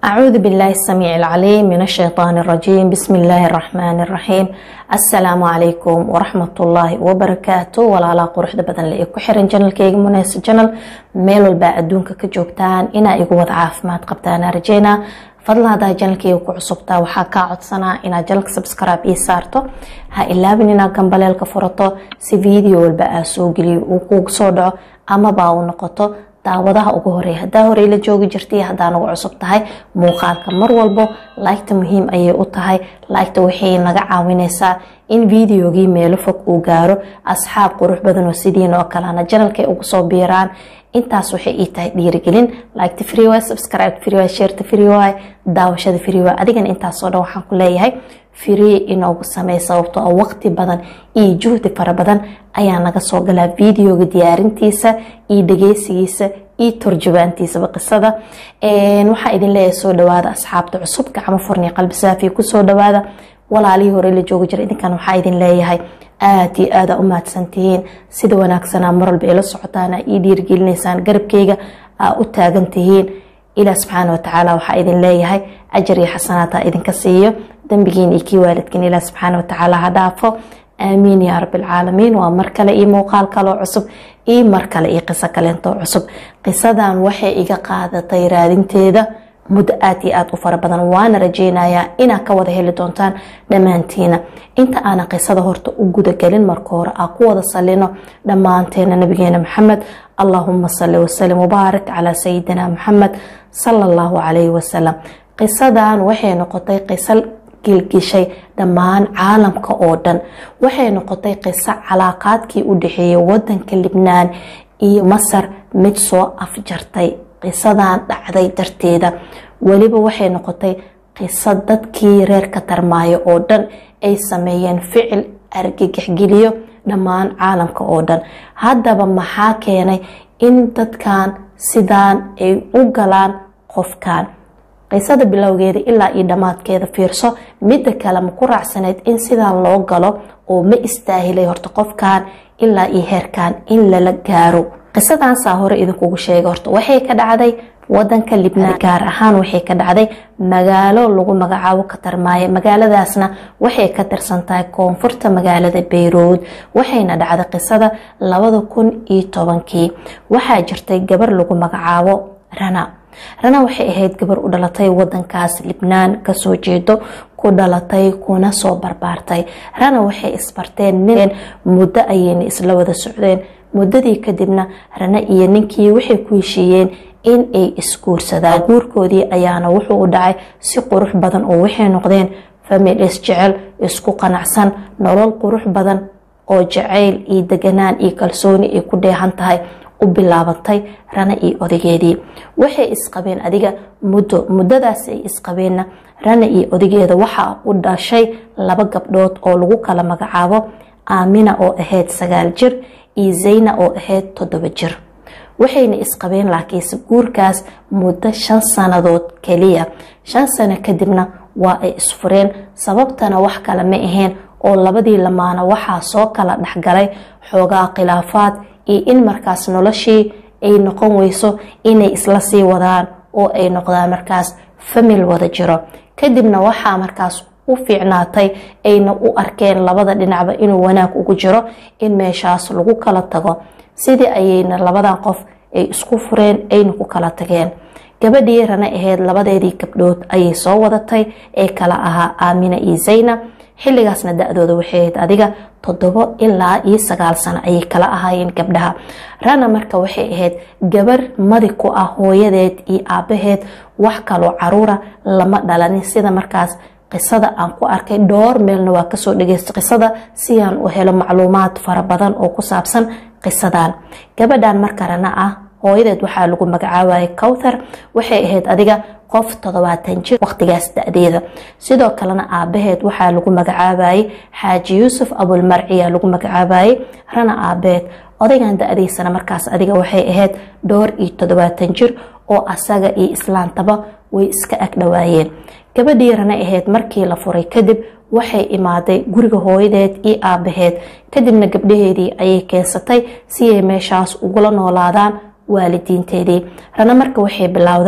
أعوذ بالله السميع العليم من الشيطان الرجيم بسم الله الرحمن الرحيم السلام عليكم ورحمة الله وبركاته ولا لا قرح بدن لإي كحرن جنل كيغ مناس جنل ميل والباء أدونك كجوبتان إنا إيقو وضع عافمات قبتانا رجينا fadlan haddaa janalkeyga ku cusubtaa waxaa kaa codsanaa inaad janalka subscribe ii saarto ha ilaabin inaad gambaleelka furato si video walba aa soo geliyo uu kugu soo dhaco amaba u noqoto daawadaha ugu horeeya haddaa horey la joogi jirtay haddaa nagu cusub tahay muuqaalka mar walbo laygta muhiim ayay u tahay laygta waxay naga caawineysaa in videogii meelo fog uu gaaro asxaab qurux badan oo sidiin oo kalena janalkay ugu soo biiraan intaas waxay ii tahay dhiirigelin liketa freewy subscribe freewy shareta freewy daawashada freewy adigana intaasoo dhan waxaan ku leeyahay free inoogu samey sababtoo ah waqti badan iyo juhdi fara badan ayaa naga soo galaa videoga diyaarintiisa iyo dhageysigiisa iyo turjubaantiisaba qisada waxaa idin leeyahay soo dhawaada asxaabta cusub gacmo furni qalbi saafiya kusoo dhawaada walaalihii hore la joogi jira idinkan waxaa idin leeyahay aada iyo aada u mahadsantihiin sida wanaagsanaa marwalba ila socotaana ii dhiirgelinaysaan garabkeyga aa u taagan tihiin ilaah subxaana watacaala waxaa idin leeyahay ajar iyo xasanaata idinka siiyo dambigiin iyo kii waalidkiin ilaah subxaana watacaala ha dhaafo aamiin yaa rabbilcaalamiin waa mar kale iyo muuqaal kaloo cusub iyo mar kale iyo qiso kaleentoo cusub qisadan waxay iga qaadatay raadinteeda muddo aad iyo aada u fara badan waana rajeynayaa inaad ka wada heli doontaan dhammaantiina inta aanan qisada horta u gudagelin marka hore aa ku wada salino dhammaanteena nabigeena maxamed allahuma sali wasalim wabaarik calaa sayidina maxamed sala allahu calayhi wasalam qisadan waxay noqotay qiso gilgishay dhammaan caalamka oo dhan waxay noqotay qiso calaaqaadkii u dhexeeyay wadanka libnaan iyo masar mid soo afjartay qisadan dhacday darteeda weliba waxay noqotay qiso dadkii reer ka tarmaayo oo dhan ay sameeyeen ficil argagaxgeliyo dhammaan caalamka oo dhan haddaba maxaa keenay in dadkan sidaan ay u galaan qofkan qisada bilowgeeda ilaa iyo dhammaadkeeda fiirso midda kale ma ku raacsaneyd in sidaan loo galo oo ma istaahilay horta qofkan ilaa iyo heerkan in lala gaaro qisadan saa hore idinkugu sheegay horta waxay ka dhacday wadanka libnaan gaar ahaan waxay ka dhacday magaalo lagu magacaabo katarmaaye magaaladaasna waxay ka tirsan tahay koonfurta magaalada beyrood waxayna dhacday qisada labada kun iyo tobankii waxaa jirtay gabar lagu magacaabo rana rana waxay ahayd gabar u dhalatay wadankaas libnaan kasoo jeedo ku dhalatay kuna soo barbaartay rana waxay isbarteen nin muddo ayayna isla wada socdeen muddadii kadibna rana iyo ninkii waxay ku heshiiyeen in ay isguursadaan guurkoodii ayaana wuxuu u dhacay si qurux badan oo waxay noqdeen famil isjecel isku qanacsan nolol qurux badan oo jacayl iyo deganaan iyo kalsooni ay ku dheehan tahay u bilaabatay rana iyo odageedii waxay isqabeen adiga muddo muddadaas ay isqabeenna rana iyo odageeda waxaa u dhashay laba gabdhood oo lagu kala magacaabo aamina oo ahayd sagaal jir iyo zayna oo ahayd toddoba jir waxayna isqabeen laakiinse guurkaas muddo shan sannadood keliya shan sano kadibna waa ay isfureen sababtana wax kale ma ahayn oo labadii lamaana waxaa soo kala dhexgalay xoogaa khilaafaad iyo in markaas noloshii ay noqon weyso inay isla sii wadaan oo ay noqdaan markaas famil wada jiro kadibna waxaa markaas u fiicnaatay ayna u arkeen labada dhinacba inuu wanaag ugu jiro in meeshaas lagu kala tago sidii ayayna labadan qof ay isku fureen ayna ku kala tageen gabadhii rana ahayd labadeedii gabdhood ayay soo wadatay ee kala ahaa aamina iyo zayna xilligaasna da-dooda waxay ahayd adiga toddobo ilaa iyo sagaal sano ayay kala ahaayeen gabdhaha rana marka waxay ahayd gabar madi ku ah hooyadeed iyo aabaheed wax kaloo caruura lama dhalanin sida markaas qisada aan ku arkay dhowr meelna waa kasoo dhageysta qisada si aan u helo macluumaad fara badan oo ku saabsan qisadan gabadhan marka rana ah hooyadeed waxaa lagu magacaabayay cowthar waxay ahayd adiga qof toddobaatan jir waqtigaas da-deeda sidoo kalena aabaheed waxaa lagu magacaabayay xaaji yuusuf abulmarciya lagu magacaabayay rana aabaheed odaygan da-diisana markaas adiga waxay ahayd dhowr iyo toddobaatan jir oo asaga iyo islaantaba way iska agdhowaayeen gabadhii rana ahayd markii la furay kadib waxay imaaday guriga hooyadeed iyo aabaheed kadibna gabdhaheedii ayay keensatay si ay meeshaas ugula noolaadaan waalidiinteedii rana marka waxay bilowday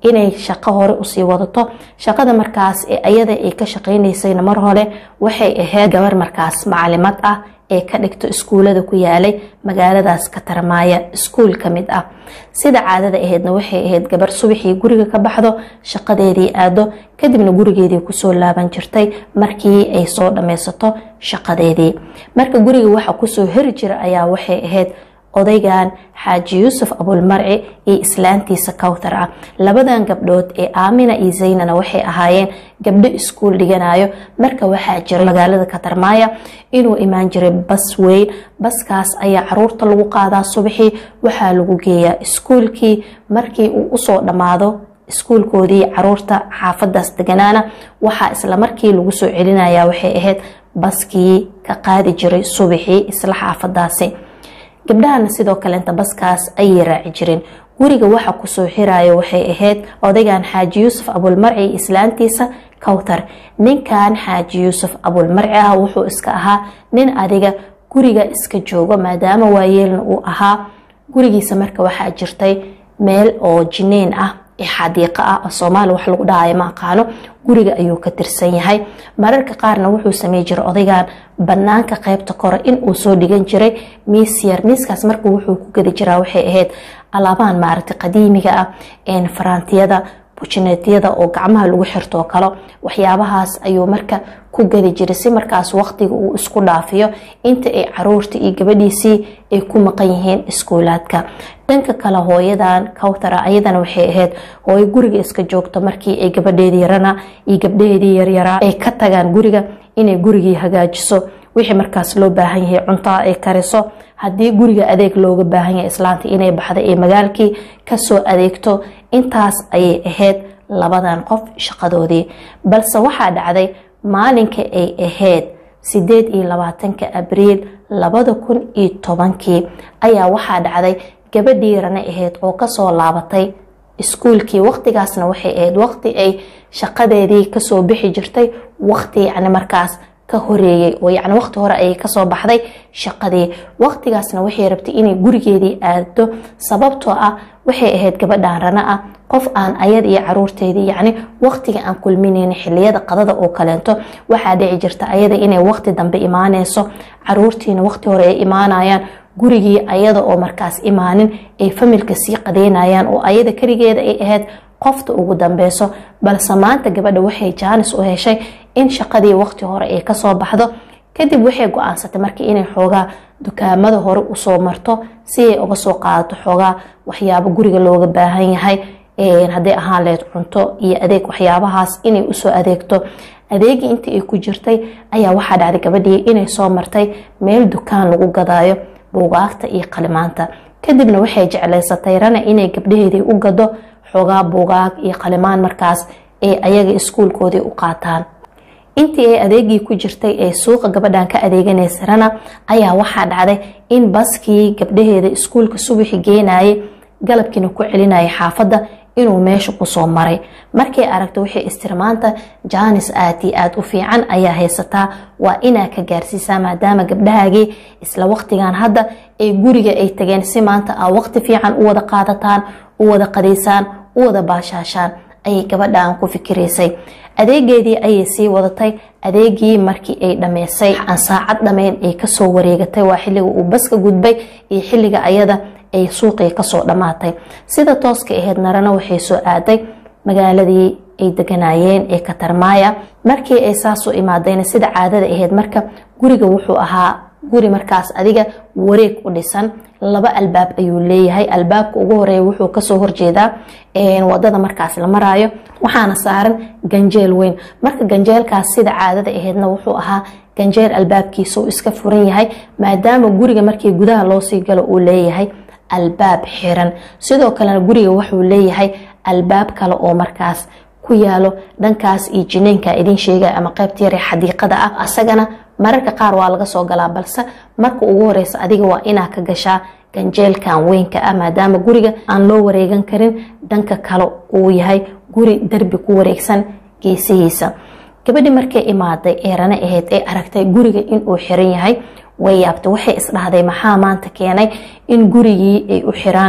inay shaqo hore usii wadato shaqada markaas ayada ay ka shaqeynaysayna mar hore waxay ahayd gabar markaas macalimad ah ee ka dhigto iskuulada ku yaalay magaaladaas ka tarmaaya iskuul ka mid ah sida caadada ahaydna waxay ahayd gabar subaxii guriga ka baxdo shaqadeedii aado kadibna gurigeedii kusoo laaban jirtay markii ay soo dhammaysato shaqadeedii marka guriga waxa kusoo heri jira ayaa waxay ahayd odaygan xaaji yuusuf abulmarci iyo islaantiisa kawtar ah labadan gabdhood ee aamina iyo zaynana waxay ahaayeen gabdho iskuul dhiganayo marka waxaa jiray magaalada katarmaaya inuu imaan jiray bas weyn baskaas ayaa caruurta lagu qaadaa subaxii waxaa lagu geeyaa iskuulkii markii uu usoo dhammaado iskuulkoodii caruurta xaafadaas deganaana waxaa isla markii lagu soo celinaya waxay ahayd baskii ka qaadi jiray subaxii isla xaafadaasi gabdhahana sidoo kaleenta baskaas ayay raaci jireen guriga waxa kusoo xirayo waxay ahayd odaygan xaaji yuusuf abulmarci islaantiisa kawtar ninkan xaaji yuusuf abulmarci ah wuxuu iska ahaa nin adiga guriga iska joogo maadaama waayeelna uu ahaa gurigiisa marka waxaa jirtay meel oo jineyn ah xadiiqa ah soomaali wax lagu dhahayo ma aqaano guriga ayuu ka tirsan yahay mararka qaarna wuxuu samey jiray odaygan banaanka qeybta kore inuu soo dhigan jiray miis yar miiskaas marka wuxuu ku gedi jiraa waxay ahayd alaabahan maaragta qadiimiga ah faraantiyada bujineetyada oo gacmaha lagu xirtoo kale waxyaabahaas ayuu marka ku gadi jiray si markaas waqtiga uu isku dhaafiyo inta ay caruurta iyo gabadhiisii ay ku maqan yihiin iskuulaadka dhanka kale hooyadan kawtara ayadana waxay ahayd hooyo guriga iska joogto markii ay gabadheedii yarana iyo gabdhaheedii yaryaraa ay ka tagaan guriga inay gurigii hagaajiso wixii markaas loo baahan yahay cuntaa ay kariso haddii guriga adeeg looga baahan yahay islaanta inay baxda ee magaalkii kasoo adeegto intaas ayay ahayd labadan qof shaqadoodii balse waxaa dhacday maalinka ay ahayd sideed iyo labaatanka abriil labada kun iyo tobankii ayaa waxaa dhacday gabadhii rana ahayd oo kasoo laabatay iskuulkii waqtigaasna waxay ahayd waqti ay shaqadeedii kasoo bixi jirtay waqti yacni markaas ka horeeyey oo yacni waqti hore ayay kasoo baxday shaqadii waqtigaasna waxay rabtay inay gurigeedii aado sababtoo ah waxay ahayd gabadhan rana ah qof aan ayad iyo caruurteedii yacni waqtiga aan kulminayn xiliyada qadada oo kaleento waxaa dhici jirta ayada inay waqti dambe imaaneyso caruurtiina waqti hore ay imaanayaan gurigii ayada oo markaas imaanin ay familka sii qadeynayaan oo ayada keligeeda ay ahayd qofta ugu dambeyso balse maanta gabadha waxay jaanis u heshay in shaqadii waqti hore ay kasoo baxdo kadib waxay go-aansatay markii inay xoogaa dukaamada hore usoo marto si ay uga soo qaadato xoogaa waxyaabo guriga looga baahan yahay hadday ahaan lahayd cunto iyo adeeg waxyaabahaas inay usoo adeegto adeegii intii ay ku jirtay ayaa waxaa dhacday gabadhii inay soo martay meel dukaan lagu gadaayo buugaagta iyo qalimaanta kadibna waxay jeclaysatay rana inay gabdhaheedii u gado xoogaa buugaag iyo qalimaan markaas ee ayaga iskuulkoodii u qaataan intii ay adeegii ku jirtay ee suuqa gabadhan ka adeeganaysa rana ayaa waxaa dhacday in baskii gabdhaheeda iskuulka subaxi geenayay galabkiina ku celinayay xaafadda inuu meesha kusoo maray markay aragto waxay istirmaanta jaanis aad iyo aada u fiican ayaa haysataa waa inaa ka gaarsiisaa maadaama gabdhahaagii isla waqtigan hadda ay guriga ay tageen si maanta aa waqti fiican u wada qaadataan u wada qadaysaan u wada baashaashaan ayay gabadhan ku fikiraysay adeegeedii ayay sii wadatay adeegii markii ay dhammeysay aan saacad dhammeyn ay kasoo wareegatay waa xilliga uu baska gudbay iyo xilliga ayada ay suuqii kasoo dhammaatay sida tooska ahayd narana waxay soo aaday magaaladii ay deganayeen ee katarmaaya markii ay saasoo imaadayna sida caadada ahayd marka guriga wuxuu ahaa guri markaas adiga wareeg u dhisan laba albaab ayuu leeyahay albaabka ugu horeeya wuxuu kasoo horjeedaa wadada markaas la maraayo waxaana saaran ganjeel weyn marka ganjeelkaas sida caadada ahaydna wuxuu ahaa ganjeel albaabkiisa uu iska furan yahay maadaama guriga markii gudaha loosii galo uu leeyahay albaab xiran sidoo kalena guriga wuxuu leeyahay albaab kale oo markaas ku yaalo dhankaas iyo jineenka idin sheegay ama qaybta yare xadiiqada ah asagana mararka qaar waa laga soo galaa balse marka ugu horeysa adiga waa inaa ka gashaa ganjeelkan weynka ah maadaama guriga aan loo wareegan karin dhanka kale uu yahay guri darbi ku wareegsan geesihiisa gabadhi markay imaaday ee rana ahayd ee aragtay guriga inuu xiran yahay way yaabtay waxay isdhahday maxaa maanta keenay in gurigii ay u xiraan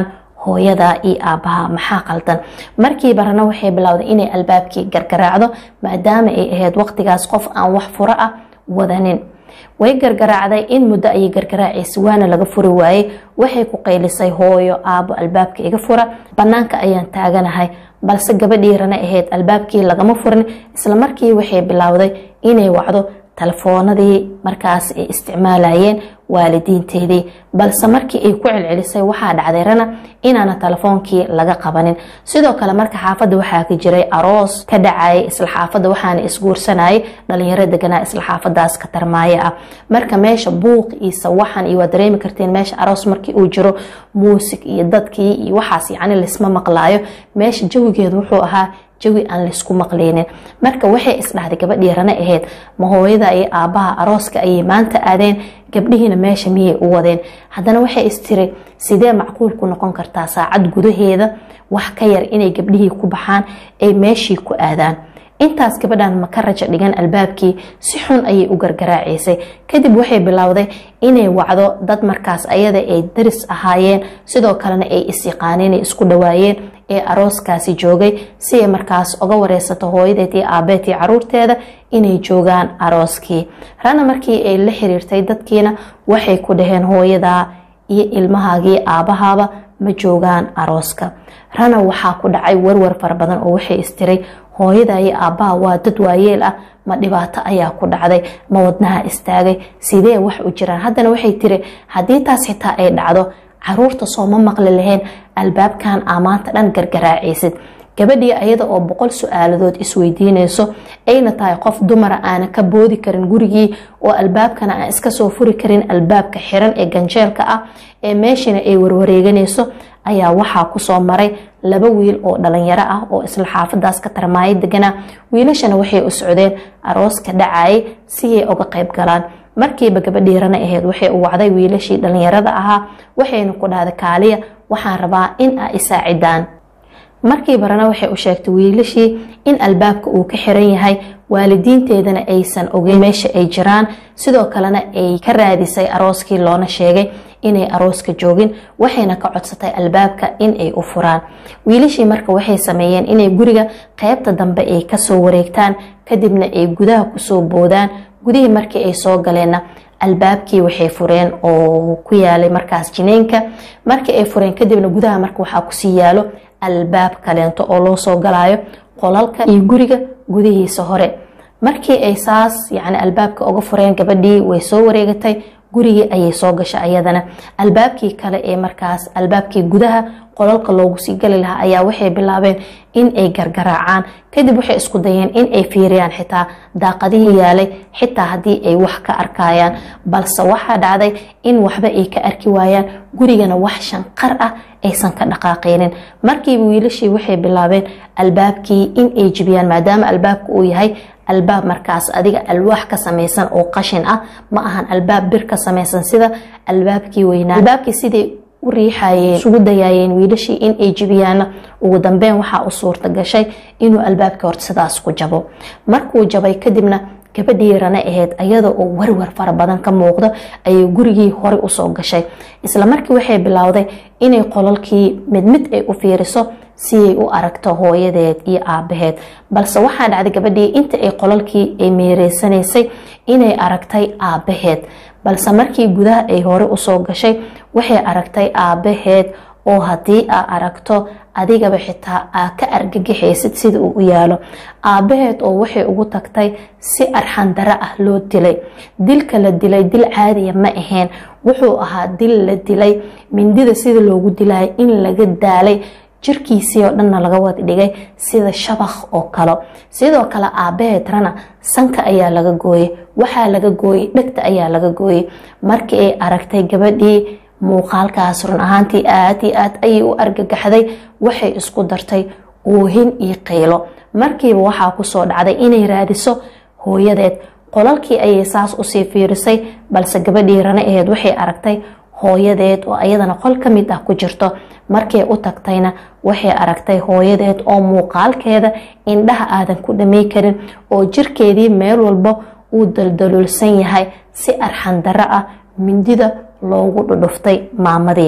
hooyada iyo aabaha maxaa qaldan markiiba rana waxay bilowday inay albaabkii gargaraacdo maadaama ay ahayd waqtigaas qof aan wax furo ah wadanin way gargaraacday in muddo ayay gargaraacaysa waana laga furi waayey waxay ku qaylisay hooyo aabo albaabka iga fura banaanka ayaan taaganahay balse gabadhii rana ahayd albaabkii lagama furin islamarkii waxay bilowday inay wacdo telefoonadii markaas ay isticmaalayeen waalidiinteedii balse markii ay ku celcelisay waxaa dhacday rana inaana telefoonkii laga qabanin sidoo kale marka xaafadda waxaa ka jiray aroos ka dhacayay isla xaafadda waxaana isguursanayay dhalinyaro deganaa isla xaafadaas ka tarmaayo ah marka meesha buuq iyo sawaxan iyo waa dareemi karteen meesha aroos markii uu jiro muusig iyo dadkii iyo waxaas yacni laisma maqlaayo meesha jawigeedu wuxuu ahaa jawi aan laysku maqleynin marka waxay isdhahday gabadhii rana ahayd ma hooyada iyo aabaha arooska ayay maanta aadeen gabdhihiina meesha miyay u wadeen haddana waxay istiri sidee macquul ku noqon kartaa saacad gudaheeda wax ka yar inay gabdhihii ku baxaan ay meeshii ku aadaan intaas gabadhan ma ka raja dhigan albaabkii si xun ayay u gargaraacaysay kadib waxay bilowday inay wacdo dad markaas ayada ay daris ahaayeen sidoo kalena ay isyaqaaneen ay isku dhawaayeen ee arooskaasi joogay si ay markaas uga wareysato hooyadeed iyo aabeed iyo caruurteeda inay joogaan arooskii rana markii ay la xiriirtay dadkiina waxay ku dhaheen hooyadaa iyo ilmahaagii aabahaaba ma joogaan arooska rana waxaa ku dhacay warwar fara badan oo waxay istiray hooyada iyo aabbaha waa dad waayeel ah ma dhibaato ayaa ku dhacday ma wadnaha istaagay sidee wax u jiraan haddana waxay tiri haddii taas xitaa ay dhacdo caruurta soo ma maqli lahayn albaabkan aa maanta dhan gargaraacaysid gabadhii ayada oo boqol su-aaladood isweydiinayso ayna tahay qof dumara aana ka boodi karin gurigii oo albaabkana aan iska soo furi karin albaabka xiran ee ganjeelka ah ee meeshina ay warwareeganayso ayaa waxaa kusoo maray laba wiil oo dhalinyaro ah oo isla xaafadaas ka tarmaayo deganaa wiilashana waxay u socdeen arooska dhacayay si ay uga qayb galaan markiiba gabadhii rana ahayd waxay u wacday wiilashii dhalinyarada ahaa waxayna ku dhahday kaaliya waxaan rabaa in aa isaacidaan markiiba rana waxay u sheegtay wiilashii in albaabka uu ka xiran yahay waalidiinteedana aysan ogeyn meesha ay jiraan sidoo kalena ay ka raadisay arooskii loona sheegay inay arooska joogin waxayna ka codsatay albaabka in ay u furaan wiilashii marka waxay sameeyeen inay guriga qeybta dambe ay kasoo wareegtaan kadibna ay gudaha kusoo boodaan gudihii markii ay soo galeenna albaabkii waxay fureen oo ku yaalay markaas jineynka markii ay fureen kadibna gudaha marka waxaa kusii yaalo albaab kaleento oo loo soo galaayo qolalka iyo guriga gudihiisa hore markii ay saas yani albaabka uga fureen gabadhii way soo wareegatay gurigii ayay soo gashay ayadana albaabkii kale ee markaas albaabkii gudaha qolalka loogu sii gali lahaa ayaa waxay bilaabeen in ay gargaraacaan kadib waxay isku dayeen in ay fiiriyaan xitaa daaqadihii yaalay xitaa haddii ay wax ka arkayaan balse waxaa dhacday in waxba ay ka arki waayaan gurigana wax shanqar ah aysan ka dhaqaaqeynin markiiba wiilashii waxay bilaabeen albaabkii in ay jibiyaan maadaama albaabka uu yahay albaab markaas adiga alwaax ka samaysan oo qashin ah ma ahan albaab bir ka samaysan sida albaabkii weynaa albaabkii siday u riixayeen isugu dayaayeen wiilashii in ay jibiyaana ugu dambeyn waxaa u suurta gashay inuu albaabkii horta sidaas ku jabo markuu jabay kadibna gabadhii rana ahayd ayada oo warwar fara badan ka muuqdo ayay gurigii horey usoo gashay isla markii waxay bilowday inay qolalkii mid mid ay u fiiriso si ay u aragto hooyadeed iyo aabaheed balse waxaa dhacday gabadhii inta ay qolalkii ay meereysanaysay inay aragtay aabaheed balse markii gudaha ay hore usoo gashay waxay aragtay aabaheed oo haddii aa aragto adigaba xitaa aa ka argagixaysid sida uu u yaalo aabaheed oo waxay ugu tagtay si arxandaro ah loo dilay dilka la dilay dil caadiya ma ahayn wuxuu ahaa dil la dilay mindida sida loogu dilay in laga daalay jirkiisii oo dhanna laga wada dhigay sida shabakh oo kale sidoo kale aabaheed rana sanka ayaa laga gooyey waxaa laga gooyey dhegta ayaa laga gooyey markii ay aragtay gabadhii muuqaalkaas run ahaantii aad iyo aad ayay u argagaxday waxay isku dartay oohin iyo qaylo markiiba waxaa kusoo dhacday inay raadiso hooyadeed qolalkii ayay saas usii fiirisay balse gabadhii rana aheed waxay aragtay hooyadeed oo ayadana qol ka mid ah ku jirto markay u tagtayna waxay aragtay hooyadeed oo muuqaalkeeda indhaha aadan ku dhamay karin oo jirkeedii meel walba uu daldaluulsan yahay si arxandaro ah mindida loogu dhudhuftay maamadii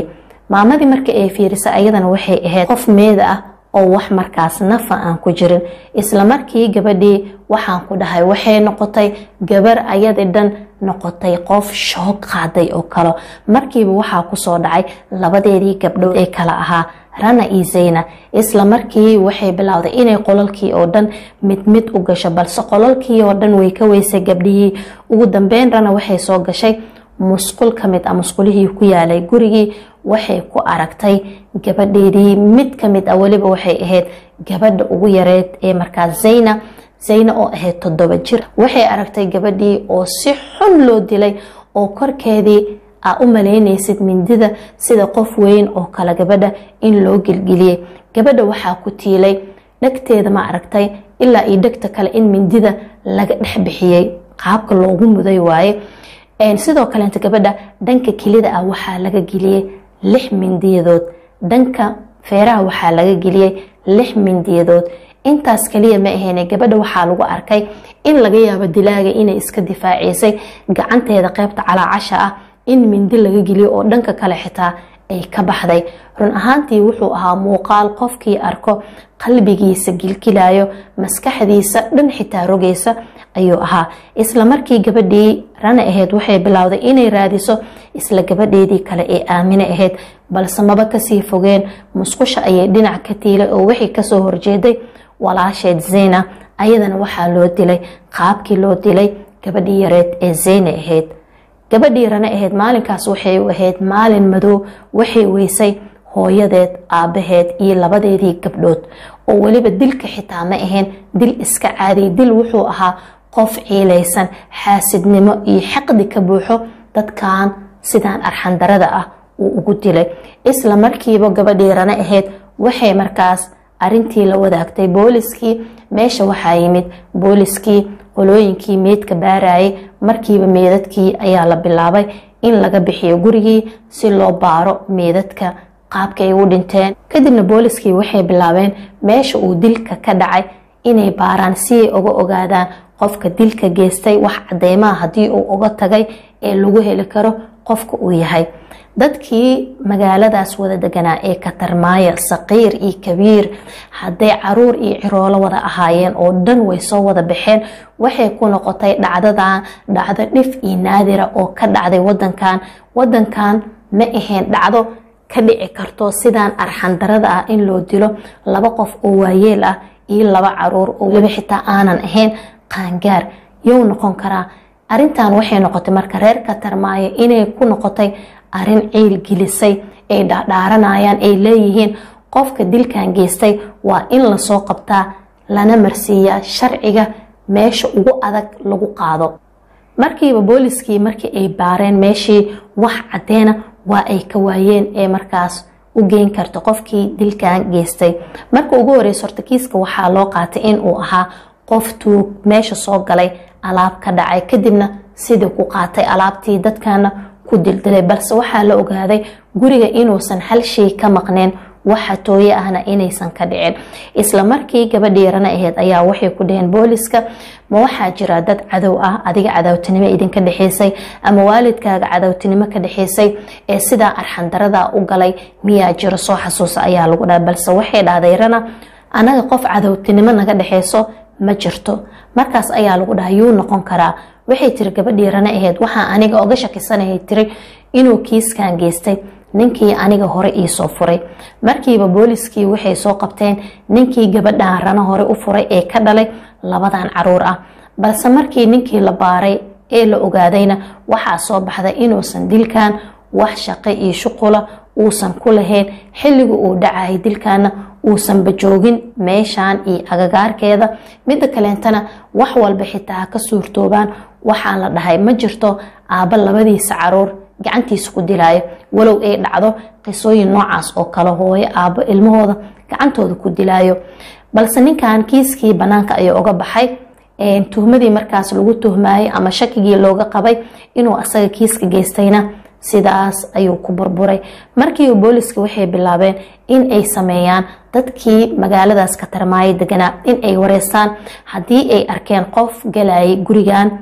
maamadii marka ay fiirisa ayadana waxay ahayd qof meeda ah oo wax markaas nafa aan ku jirin isla markii gabadhii waxaan ku dhahay waxay noqotay gabar ayadii dhan noqotay qof shoog qaaday oo kale markiiba waxaa kusoo dhacay labadeedii gabdhood ee kala ahaa rana iyo zayna isla markii waxay bilowday inay qolalkii oo dhan mid mid u gasho balse qolalkii oo dhan way ka weysay gabdhihii ugu dambeyn rana waxay soo gashay musqul ka mid ah musqulihii ku yaalay gurigii waxay ku aragtay gabadheedii mid ka mid ah weliba waxay ahayd gabadha ugu yareed ee markaas zayna zayna oo ahayd toddoba jir waxay aragtay gabadhii oo si xun loo dilay oo korkeedii aa u malaynaysid mindida sida qof weyn oo kale gabadha in loo gelgeliyey gabadha waxaa ku tiilay dhegteeda ma aragtay ilaa iyo dhegta kale in mindida laga dhex bixiyey qaabka loogu muday waaye sidoo kaleenta gabadha dhanka kelida ah waxaa laga geliyey lix mindiyadood dhanka feeraha waxaa laga geliyey lix mindiyadood intaas kaliya ma aheyne gabadha waxaa lagu arkay in laga yaabo dilaaga inay iska difaaciysay gacanteeda qeybta calaacasha ah in mindi laga geliyo oo dhanka kale xitaa ay ka baxday run ahaantii wuxuu ahaa muuqaal qofkii arko qalbigiisa gilgilayo maskaxdiisa dhan xitaa rogaysa ayuu ahaa isla markii gabadhii rana ahayd waxay bilowday inay raadiso isla gabadheedii kale ee aamine ahayd balse maba kasii fogeen musqusha ayay dhinac ka tiilay oo wixii kasoo horjeeday walaasheed zeyna ayadana waxaa loo dilay qaabkii loo dilay gabadhii yareed ee zeyne ahayd gabadhii rana ahayd maalinkaas waxay u ahayd maalin madow waxay weysay hooyadeed aabaheed iyo labadeedii gabdhood oo weliba dilka xitaa ma ahayn dil iska caadiy dil wuxuu ahaa qof ciilaysan xaasidnimo iyo xaqdi ka buuxo dadkan sidaan arxandarada ah uu ugu dilay isla markiiba gabadhii rana ahayd waxay markaas arintii la wadaagtay booliskii meesha waxaa yimid booliskii qolooyinkii meydka baarayay markiiba meedadkii ayaa la bilaabay in laga bixiyo gurigii si loo baaro meedadka qaabka ay u dhinteen kadibna booliskii waxay bilaabeen meesha uu dilka ka dhacay inay baaraan si ay uga ogaadaan qofka dilka geystay wax cadeymaha haddii uu uga tagay ee lagu heli karo qofka uu yahay dadkii magaaladaas wada deganaa ee katarmaaya saqiir iyo kabiir hadday caruur iyo ciroolo wada ahaayeen oo dhan way soo wada baxeen waxay ku noqotay dhacdadan dhacdo dhif iyo naadira oo ka dhacday wadankan wadankan ma ahayn dhacdo ka dhici karto sidaan arxandarada ah in loo dilo laba qof oo waayeel ah iyo laba caruur oo weliba xitaa aanan ahayn qaangaar you noqon karaa arintan waxay noqotay marka reer katarmaayo inay ku noqotay arin ciil gelisay ay dhaadhaaranayaan ay leeyihiin qofka dilkan geystay waa in lasoo qabtaa lana marsiiyaa sharciga meesha ugu adag lagu qaado markiiba booliskii markii ay baareen meeshii wax cadeena waa ay ka waayeen ee markaas u geyn karta qofkii dilkan geystay marka ugu horeysa horta kiiska waxaa loo qaatay in uu ahaa qof tuug meesha soo galay alaab ka dhacay kadibna sidii ku qaatay alaabtii dadkana ku dildilay balse waxaa la ogaaday guriga inuusan hal shay ka maqneen waxa tooye ahna inaysan ka dhicin isla markii gabadhii rana aheyd ayaa waxay ku dhaheen booliska ma waxaa jira dad cadow ah adiga cadowtinimo idinka dhexeysay ama waalidkaaga cadowtinimo ka dhexeysay ee sidaa arxandarada u galay miyaa jiro soo xasuusa ayaa lagu dhaha balse waxay dhahday rana anaga qof cadowtinimo naga dhexeyso ma jirto markaas ayaa lagu dhaha yuu noqon karaa waxay tiri gabadhii rana aheyd waxaa aniga oga shakisanayay tiri inuu kiiskan geystay ninkii aniga hore iisoo furay markiiba booliskii waxay soo qabteen ninkii gabadhan rana hore u furay ee ka dhalay labadan caruur ah balse markii ninkii la baaray ee la ogaadayna waxaa soo baxday inuusan dilkan wax shaqo iyo shuqula uusan ku lahayn xilliga uu dhacayay dilkana uusanba joogin meeshan iyo agagaarkeeda midda kaleentana wax walba xitaa ka suurtoobaan waxaa la dhahay ma jirto aabba labadiisa caruur gacantiisa ku dilaayo walow ay dhacdo qisooyin noocaas oo kale hooyo aabbo ilmahooda gacantooda ku dilaayo balse ninkan kiiskii banaanka ayuu uga baxay tuhmadii markaas lagu tuhmayay ama shakigii looga qabay inuu asaga kiiska geystayna sidaas ayuu ku burburay markiiba booliska waxay bilaabeen in ay sameeyaan dadkii magaaladaas ka tarmaaya deganaa in ay wareystaan haddii ay arkeen qof galayay gurigan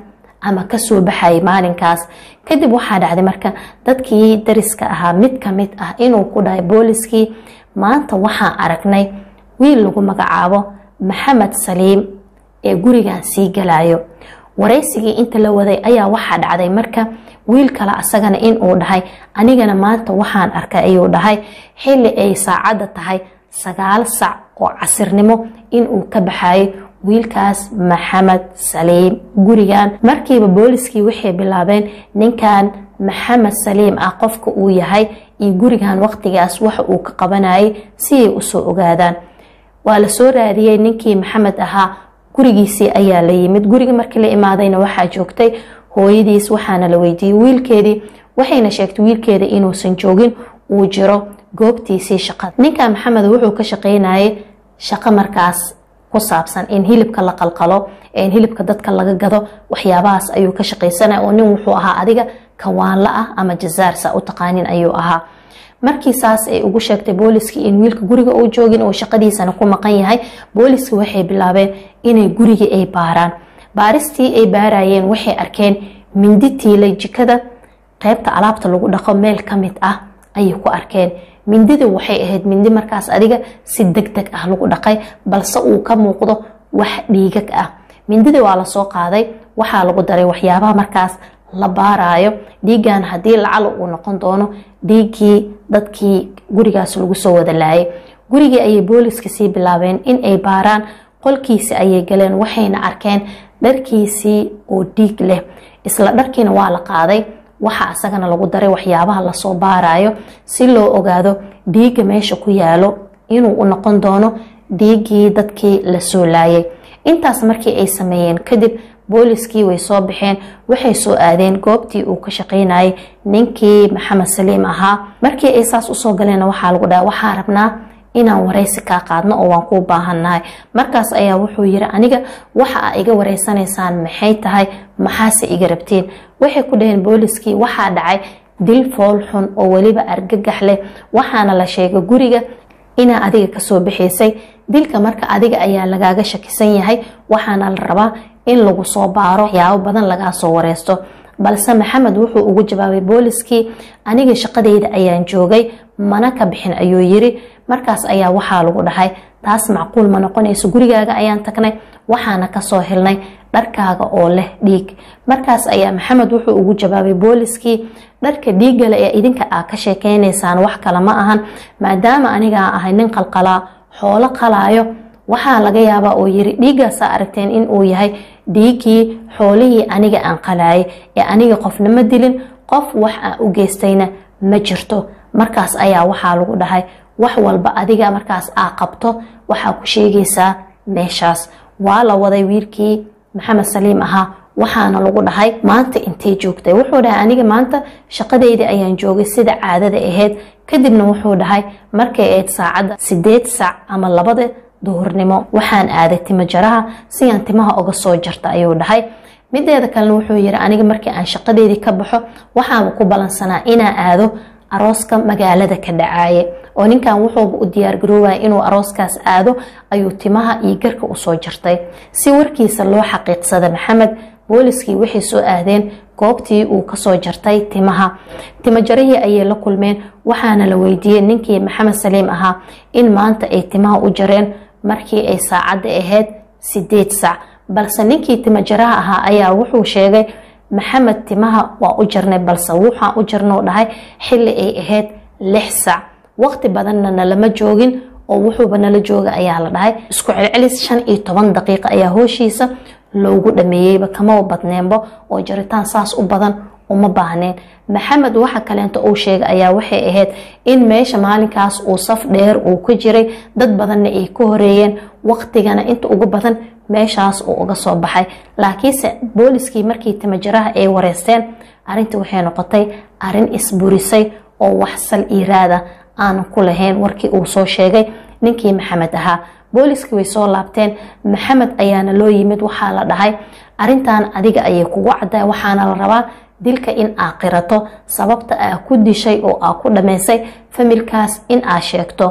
ama kasoo baxayay maalinkaas kadib waxaa dhacday marka dadkii dariska ahaa mid ka mid ah inuu ku dhahay booliskii maanta waxaan aragnay wiil lagu magacaabo maxamed saliim ee gurigan sii galayo waraysigii inta la waday ayaa waxaa dhacday marka wiil kale asagana inuu dhahay anigana maanta waxaan arkay ayuu dhahay xili ay saacadda tahay sagaal sac oo casirnimo inuu ka baxayo wiilkaas maxamed saliim gurigan markiiba booliskii waxay bilaabeen ninkan maxamed saliim ah qofka uu yahay iyo gurigan waqtigaas waxa uu ka qabanayay si ay usoo ogaadaan waa lasoo raadiyey ninkii maxamed ahaa gurigiisii ayaa la yimid guriga markii la imaadayna waxaa joogtay hooyadiis waxaana la weydiiyey wiilkeedii waxayna sheegtay wiilkeeda inuusan joogin uu jiro goobtiisii shaqada ninka maxamed wuxuu ka shaqeynayay shaqo markaas ku saabsan in hilibka la qalqalo in hilibka dadka laga gado waxyaabahaas ayuu ka shaqaysanaya oo nin wuxuu ahaa adiga kawaanla ah ama jazaar saa u taqaanin ayuu ahaa markii saas ay ugu sheegtay booliskii in wiilka guriga uu joogin oo shaqadiisana ku maqan yahay booliski waxay bilaabeen inay gurigii ay baaraan baaristii ay baarayeen waxay arkeen mindi tiilay jikada qeybta alaabta lagu dhaqo meel ka mid ah ayay ku arkeen mindida waxay ahayd mindi markaas adiga si deg deg ah lagu dhaqay balse uu ka muuqdo wax dhiigag ah mindida waa lasoo qaaday waxaa lagu daray waxyaabaha markaas la baarayo dhiigan haddii lacala uu noqon doono dhiiggii dadkii gurigaas lagu soo wada laayay gurigii ayay booliska sii bilaabeen in ay baaraan qolkiisi ayay galeen waxayna arkeen dharkiisii oo dhiig leh isla dharkiina waa la qaaday waxa asagana lagu daray waxyaabaha lasoo baarayo si loo ogaado dhiigga meesha ku yaalo inuu u noqon doono dhiiggii dadkii lasoo laayay intaas markii ay sameeyeen kadib booliskii way soo baxeen waxay soo aadeen goobtii uu ka shaqaynayay ninkii maxamed saliim ahaa markii ay saas usoo galeen waxaa lagu dhaha waxaa rabnaa inaan waraysi kaa qaadno oo waan kuu baahannahay markaas ayaa wuxuu yiri aniga waxa aa iga wareysanaysaan maxay tahay maxaase iga rabtiin waxay ku dhaheen booliskii waxaa dhacay dil fool xun oo weliba argagax leh waxaana la sheegay guriga inaa adiga kasoo bixaysay dilka marka adiga ayaa lagaaga shakisan yahay waxaana la rabaa in lagu soo baaro waxyaabo badan lagaa soo wareysto balse maxamed wuxuu ugu jawaabay booliskii aniga shaqadeyda ayaan joogay mana ka bixin ayuu yiri markaas ayaa waxaa lagu dhahay taas macquul ma noqonayso gurigaaga ayaan tagnay waxaana kasoo helnay dharkaaga oo leh dhiig markaas ayaa maxamed wuxuu ugu jawaabay booliskii dharka dhiiggale ee idinka aa ka sheekeynaysaan wax kale ma ahan maadaama anigaa ahay nin qalqalaa xoolo qalaayo waxaa laga yaabaa oo yiri dhiiggaasaa aragteen in uu yahay dhiiggii xoolihii aniga aan qalaayay ee aniga qofna ma dilin qof wax aan u geystayna ma jirto markaas ayaa waxaa lagu dhahay wax walba adiga markaas aa qabto waxaa ku sheegaysaa meeshaas waa la waday wiilkii maxamed saliim ahaa waxaana lagu dhahay maanta intay joogtay wuxuu dhahay aniga maanta shaqadeydii ayaan joogay sida caadada ahayd kadibna wuxuu dhahay markay ahayd saacadda sideed sac ama labada duhurnimo waxaan aaday timo jaraha si aan timaha uga soo jarta ayuu dhahay mideeda kalena wuxuu yiri aniga markii aan shaqadeydii ka baxo waxaaba ku balansanaa inaan aado arooska magaalada ka dhacaaye oo ninkan wuxuuba u diyaargaroobaya inuu arooskaas aado ayuu timaha iyo garka usoo jartay si warkiisa loo xaqiiqsada maxamed booliskii waxay soo aadeen goobtii uu kasoo jartay timaha timojarihii ayay la kulmeen waxaana la weydiiyey ninkii maxamed saliim ahaa in maanta ay timaha u jareen markii ay saacadda ahayd sideed sac balse ninkii timajaraha ahaa ayaa wuxuu sheegay maxamed timaha waa u jarnay balse wuxaan u jarnau dhahay xili ay ahayd lix sac waqti badanna nalama joogin oo wuxuuba nala jooga ayaa la dhahay isku celcelis shan iyo toban daqiiqa ayaa hooshiisa loogu dhameeyeyba kama badneenbo oo jaritaan saas u badan uma baahneen maxamed waxa kaleento uu sheegay ayaa waxay ahayd in meesha maalinkaas uu saf dheer uu ka jiray dad badanna ay ka horeeyeen waqtigana inta ugu badan meeshaas uu uga soo baxay laakiinse booliskii markii timajaraha ay wareysteen arintii waxay noqotay arin isburisay oo wax sal iiraada aanan ku lahayn warkii uu soo sheegay ninkii maxamed ahaa booliskii way soo laabteen maxamed ayaana loo yimid waxaa la dhahay arintan adiga ayay kugu cadda waxaana la rabaa dilka in aa qirato sababta aa ku dishay oo aa ku dhammaysay familkaas in aa sheegto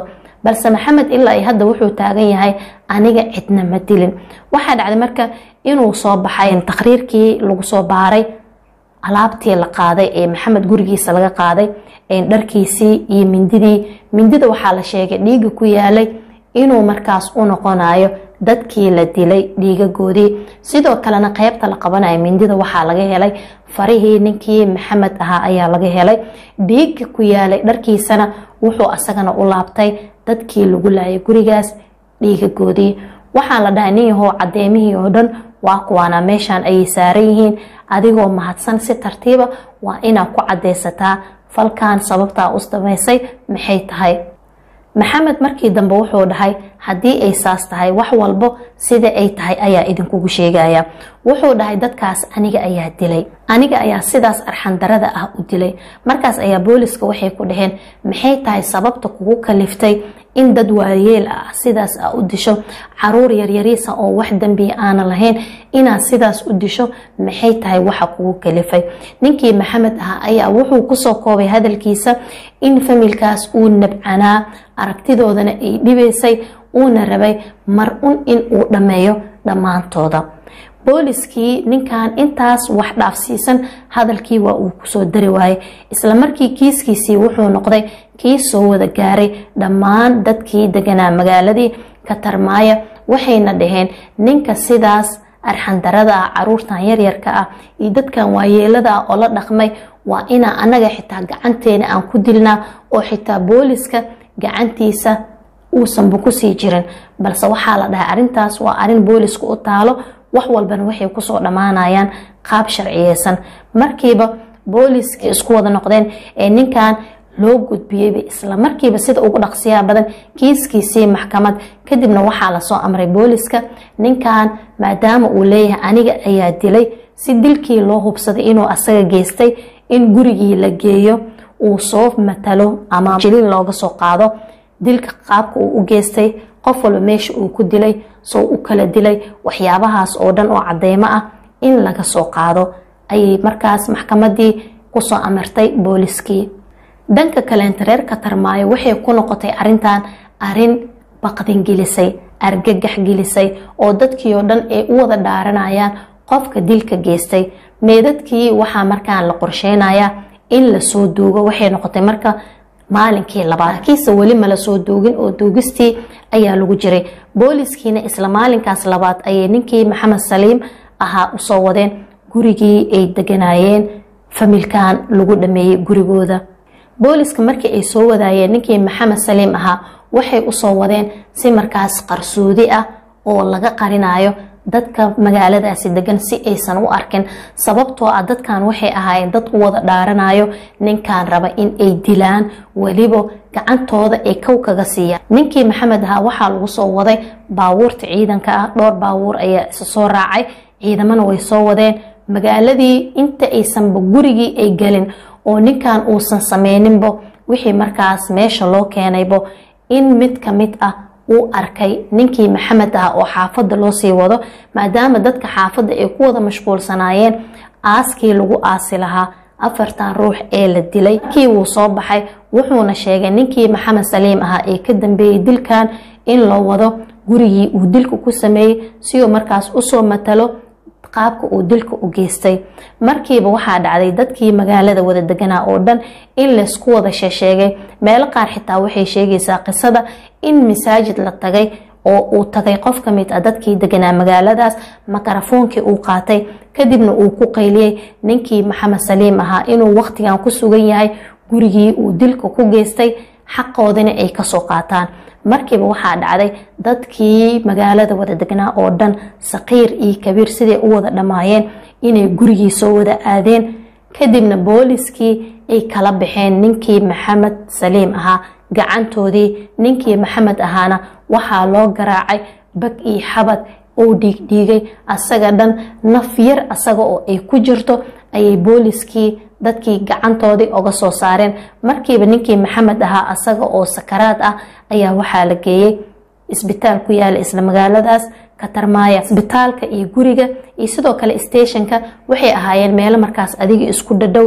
balse maxamed ilaa iyo hadda wuxuu taagan yahay aniga cidna ma dilin waxaa dhacday marka inuu soo baxay takhriirkii lagu soo baaray alaabtii la qaaday ee maxamed gurigiisa laga qaaday dharkiisii iyo mindidii mindida waxaa la sheegay dhiiga ku yaalay inuu markaas u noqonayo dadkii la dilay dhiigagoodii sidoo kalena qeybta la qabanayo mindida waxaa laga helay farihii ninkii maxamed ahaa ayaa laga helay dhiiga ku yaalay dharkiisana wuxuu asagana u laabtay dadkii lagu laayay gurigaas dhiigagoodii waxaa la dhahay nin yahoo cadeemihii oo dhan waa kuwaana meeshaan ayay saaran yihiin adigoo mahadsan si tartiiba waa inaad ku cadeysataa falkan sababtaa u samaysay maxay tahay maxamed markii dambe wuxuu dhahay haddii ay saas tahay wax walbo sida ay tahay ayaa idinkugu sheegaya wuxuu dhahay dadkaas aniga ayaa dilay aniga ayaa sidaas arxandarada ah u dilay markaas ayaa booliska waxay ku dhaheen maxay tahay sababta kugu kaliftay in dad waayeel ah sidaas a u disho caruur yaryariisa oo wax dembiya aana lahayn inaad sidaas u disho maxay tahay waxa kugu kalifay ninkii maxamed ah ayaa wuxuu kusoo koobay hadalkiisa in familkaas uu nabcanaa aragtidoodana ay dhibaysay uuna rabay mar un in uu dhammeeyo dhammaantooda booliskii ninkan intaas wax dhaafsiisan hadalkii waa uu kusoo dari waayay isla markii kiiskiisii wuxuu noqday kii soo wada gaaray dhammaan dadkii deganaa magaaladii katarmaaya waxayna dhaheen ninka sidaas arxandarada ah caruurtan yaryarka ah iyo dadkan waayeelada ah oo la dhaqmay waa inaa anaga xitaa gacanteena aan ku dilnaa oo xitaa booliska gacantiisa uusanba kusii jirin balse waxaa la dhahay arintaas waa arin booliska u taalo wax walbana waxay kusoo dhammaanayaan qaab sharciyeysan markiiba booliskii isku wada noqdeen ee ninkan loo gudbiyeyba isla markiiba sida ugu dhaqsiyaa badan kiiskiisii maxkamad kadibna waxaa lasoo amray booliska ninkan maadaama uu leeyahay aniga ayaa dilay si dilkii loo hubsaday inuu asaga geystay in gurigii la geeyo uu soo matalo ama jiliin looga soo qaado dilka qaabka uu u geystay qof walba meesha uu ku dilay soo u kala dilay waxyaabahaas oo dhan oo cadeymo ah in laga soo qaado ayay markaas maxkamadii kusoo amartay booliskii dhanka kaleenta reer katarmaayo waxay ku noqotay arintan arin baqdin gelisay argagax gelisay oo dadkii oo dhan ay u wada dhaaranayaan qofka dilka geystay meedadkii waxaa markaan la qorsheynayaa in lasoo duugo waxay noqotay marka maalinkii labaad kiise weli mala soo duugin oo duugistii ayaa lagu jiray booliskiina isla maalinkaas labaad ayay ninkii maxamed saliim ahaa usoo wadeen gurigii ay deganayeen familkan lagu dhameeyey gurigooda booliska markii ay soo wadaayeen ninkii maxamed saliim ahaa waxay usoo wadeen si markaas qarsoodi ah oo laga qarinayo dadka magaaladaasi degan si aysan u arkin sababtoo ah dadkan waxay ahaayeen dad u wada dhaaranayo ninkan raba in ay dilaan weliba gacantooda ay kow kaga siiyaan ninkii maxamed ahaa waxaa lagu soo waday baabuurta ciidanka ah dhowr baabuur ayaa isa soo raacay ciidamana way soo wadeen magaaladii inta aysanba gurigii ay gelin oo ninkan uusan sameyninbo wixii markaas meesha loo keenaybo in mid ka mid ah uu arkay ninkii maxamed ah oo xaafadda loo sii wado maadaama dadka xaafadda ay ku wada mashquulsanaayeen aaskii lagu aasi lahaa afartan ruux ee la dilay kii wuu soo baxay wuxuuna sheegay ninkii maxamed saliim ahaa ee ka dambeeyey dilkan in loo wado gurigii uu dilka ku sameeyey si uu markaas usoo matalo qaabka uu dilka u geystay markiiba waxaa dhacday dadkii magaalada wada deganaa oo dhan in laysku wada sheesheegay meelo qaar xitaa waxay sheegaysaa qisada in masaajid la tagay oo uu tagay qof ka mid ah dadkii deganaa magaaladaas makarafoonkii uu qaatay kadibna uu ku qayliyey ninkii maxamed saliim ahaa inuu waqtigan ku sugan yahay gurigii uu dilka ku geystay xaqoodina ay kasoo qaataan markiiba waxaa dhacday dadkii magaalada wada degnaa oo dhan saqiir iyo kabiir siday u wada dhammaayeen inay gurigii soo wada aadeen kadibna booliskii ay kala baxeen ninkii maxamed saliim ahaa gacantoodii ninkii maxamed ahaana waxaa loo garaacay bag iyo xabad uu dhiigdhiigay asaga dhan naf yar asaga oo ay ku jirto ayay booliskii dadkii gacantoodii oga soo saareen markiiba ninkii maxamed ahaa asaga oo sakaraad ah ayaa waxaa la geeyey isbitaal ku yaala isla magaaladaas katarmaaya isbitaalka iyo guriga iyo sidoo kale stationka waxay ahaayeen meelo markaas adiga isku dhadhow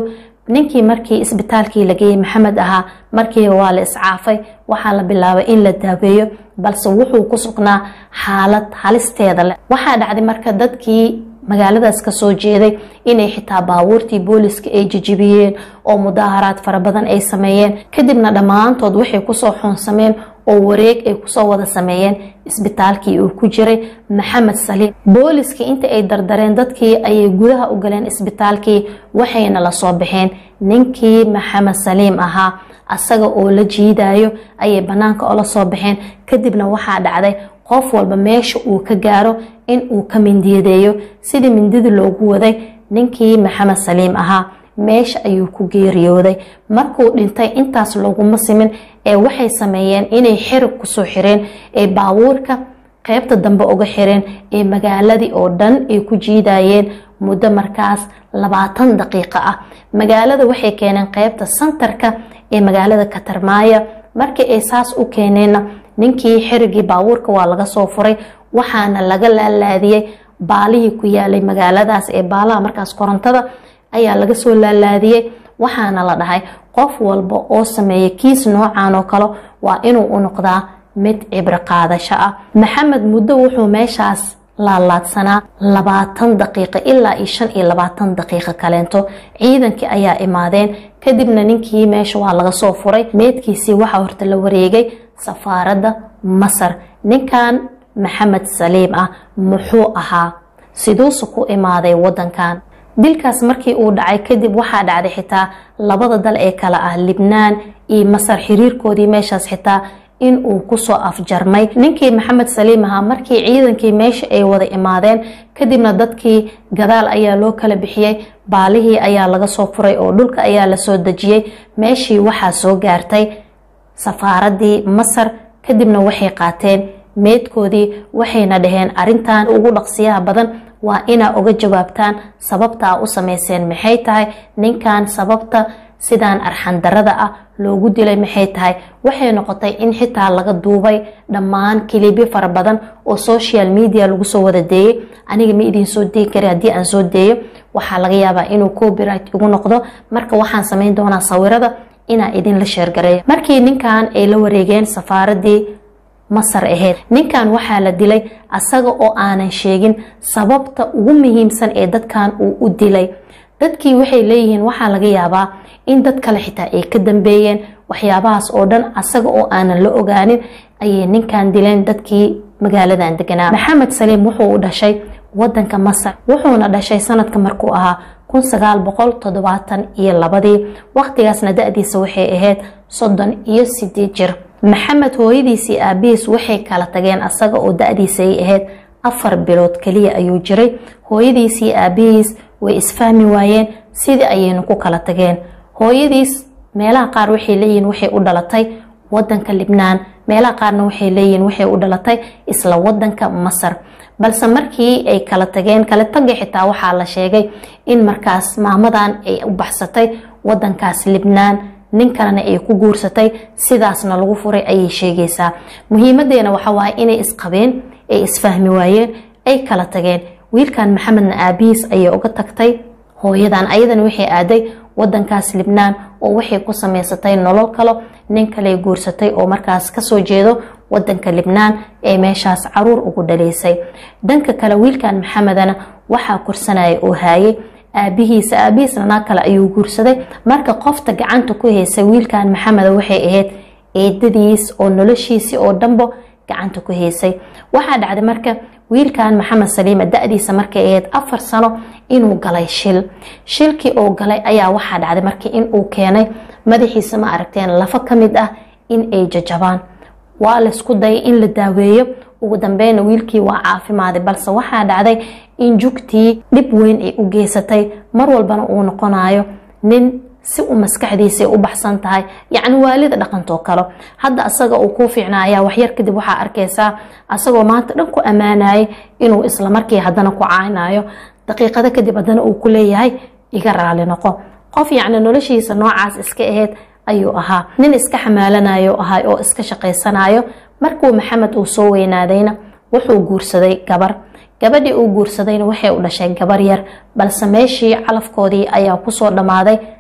ninkii markii isbitaalkii la geeyey maxamed ahaa markiiba waa la iscaafay waxaa la bilaabay in la daaweeyo balse wuxuu ku sugnaa xaalad halisteeda leh waxaa dhacday marka dadkii magaaladaas kasoo jeeday inay xitaa baabuurtii booliska ay jijibiyeen oo mudaaharaad fara badan ay sameeyeen kadibna dhammaantood waxay kusoo xoonsameen oo wareeg ay kusoo wada sameeyeen isbitaalkii uu ku jiray maxamed saliim booliskii inta ay dardareen dadkii ayay gudaha u galeen isbitaalkii waxayna la soo baxeen ninkii maxamed saliim ahaa asaga oo la jiidayo ayay bannaanka ola soo baxeen kadibna waxaa dhacday qof walba meesha uu ka gaaro in uu ka mindiyadeeyo sidii mindidii loogu waday ninkii maxamed saliim ahaa meesha ayuu ku geeriyooday markuu dhintay intaas looguma simin ee waxay sameeyeen inay xirig kusoo xireen ee baabuurka qeybta dambe uga xireen ee magaaladii oo dhan ay ku jiidayeen muddo markaas labaatan daqiiqo ah magaalada waxay keeneen qeybta santarka ee magaalada katarmaaya markii ay saas u keeneenna ninkii xirigii baabuurka waa laga soo furay waxaana laga laalaadiyey baalihii ku yaalay magaaladaas ee baalaha markaas korontada ayaa laga soo laalaadiyey waxaana la dhahay qof walba oo sameeya kiis noocan oo kale waa inuu u noqdaa mid cibro qaadasho ah maxamed muddo wuxuu meeshaas laalaadsanaa labaatan daqiiqo ilaa iyo shan iyo labaatan daqiiqo kaleento ciidankii ayaa imaadeen kadibna ninkii meesha waa laga soo furay meedkiisii waxaa horta la wareegay safaaradda masar ninkan maxamed saliim ah muxuu ahaa siduuse ku imaaday wadankan dilkaas markii uu dhacay kadib waxaa dhacday xitaa labada dal ee kale ah libnaan iyo masar xiriirkoodii meeshaas xitaa in uu kusoo afjarmay ninkii maxamed saliim ahaa markii ciidankii meesha ay wada imaadeen kadibna dadkii gadaal ayaa loo kala bixiyey baalihii ayaa laga soo furay oo dhulka ayaa lasoo dejiyey meeshii waxaa soo gaartay safaaradii masar kadibna waxay qaateen meedkoodii waxayna dhaheen arintan ugu dhaqsiyaha badan waa inaa uga jawaabtaan sababta a u sameyseen maxay tahay ninkan sababta sidaan arxandarada ah loogu dilay maxay tahay waxay noqotay in xitaa laga duubay dhammaan kilibyo fara badan oo social media lagu soo wada deeyey aniga ma idiin soo deegi kari haddii aan soo deeyo waxaa laga yaabaa inuu copyright igu noqdo marka waxaan sameyn doonaa sawirada inaa idinla sheergareeyo markii ninkan ay la wareegeen safaaradii masar ahayd ninkan waxaa la dilay asaga oo aanan sheegin sababta ugu muhiimsan ee dadkan uu u dilay dadkii waxay leeyihiin waxaa laga yaabaa in dad kale xitaa ay ka dambeeyeen waxyaabahaas oo dhan asaga oo aanan la ogaanin ayay ninkan dileen dadkii magaaladan deganaa maxamed saliim wuxuu u dhashay wadanka masar wuxuuna dhashay sanadka markuu ahaa kun sagaal boqol toddobaatan iyo labadii waqtigaasna da-diisa waxay ahayd soddon iyo sideed jir maxamed hooyadiisii aabihiis waxay kala tageen asaga oo da-diisa ay ahayd afar bilood kaliya ayuu jiray hooyadiisii aabihiis way isfahmi waayeen sidii ayaynu ku kala tageen hooyadiis meelaha qaar waxay leeyihiin waxay u dhalatay wadanka libnaan meelaha qaarna waxay leeyihiin waxay u dhalatay isla wadanka masar balse markii ay kala tageen kala taga xitaa waxaa la sheegay in markaas maamadan ay u baxsatay wadankaas libnaan nin kalena ay ku guursatay sidaasna lagu furay ayay sheegaysaa muhiimadeena waxa waaye inay isqabeen ay isfahmi waayeen ay kala tageen wiilkan maxamedna aabihiis ayay uga tagtay hooyadan ayadana waxay aaday wadankaas libnaan oo waxay ku samaysatay nolol kalo nin kale guursatay oo markaas kasoo jeedo wadanka libnaan ee meeshaas caruur ugu dhaleysay dhanka kale wiilkan maxamedana waxaa korsanaya oo haayay aabihiisa aabihiisna naag kale ayuu guursaday marka qofta gacanta ku haysay wiilkan maxameda waxay ahayd eedadiis oo noloshiisii oo dhanbo gacanta ku haysay waxaa dhacday marka wiilkan maxamed saliima da-diisa markay ahayd afar sano inuu galay shil shilkii oo galay ayaa waxaa dhacday marka inuu keenay madaxiisa ma aragteen lafo ka mid ah in ay jajabaan waa laysku dayay in la daaweeyo ugu dambeyna wiilkii waa caafimaaday balse waxaa dhacday in jugtii dhib weyn ay u geysatay mar walbana uu noqonayo nin si u maskaxdiisa u baxsan tahay yacni waalida dhaqantoo kale hadda asaga uu kuu fiicnaaya waxyar kadib waxaa arkaysaa asagoo maanta dhan ku ammaanayay inuu islamarkii haddana ku caaynayo daqiiqado kadib haddana uu ku leeyahay iga raali noqo qof yacni noloshiisa noocaas iska ahayd ayuu ahaa nin iska xamaalanayo ahay oo iska shaqaysanayo markuu maxamed uu soo weynaadayna wuxuu guursaday gabar gabadhii uu guursadayna waxay u dhashay gabar yar balse meeshii calafkoodii ayaa kusoo dhammaaday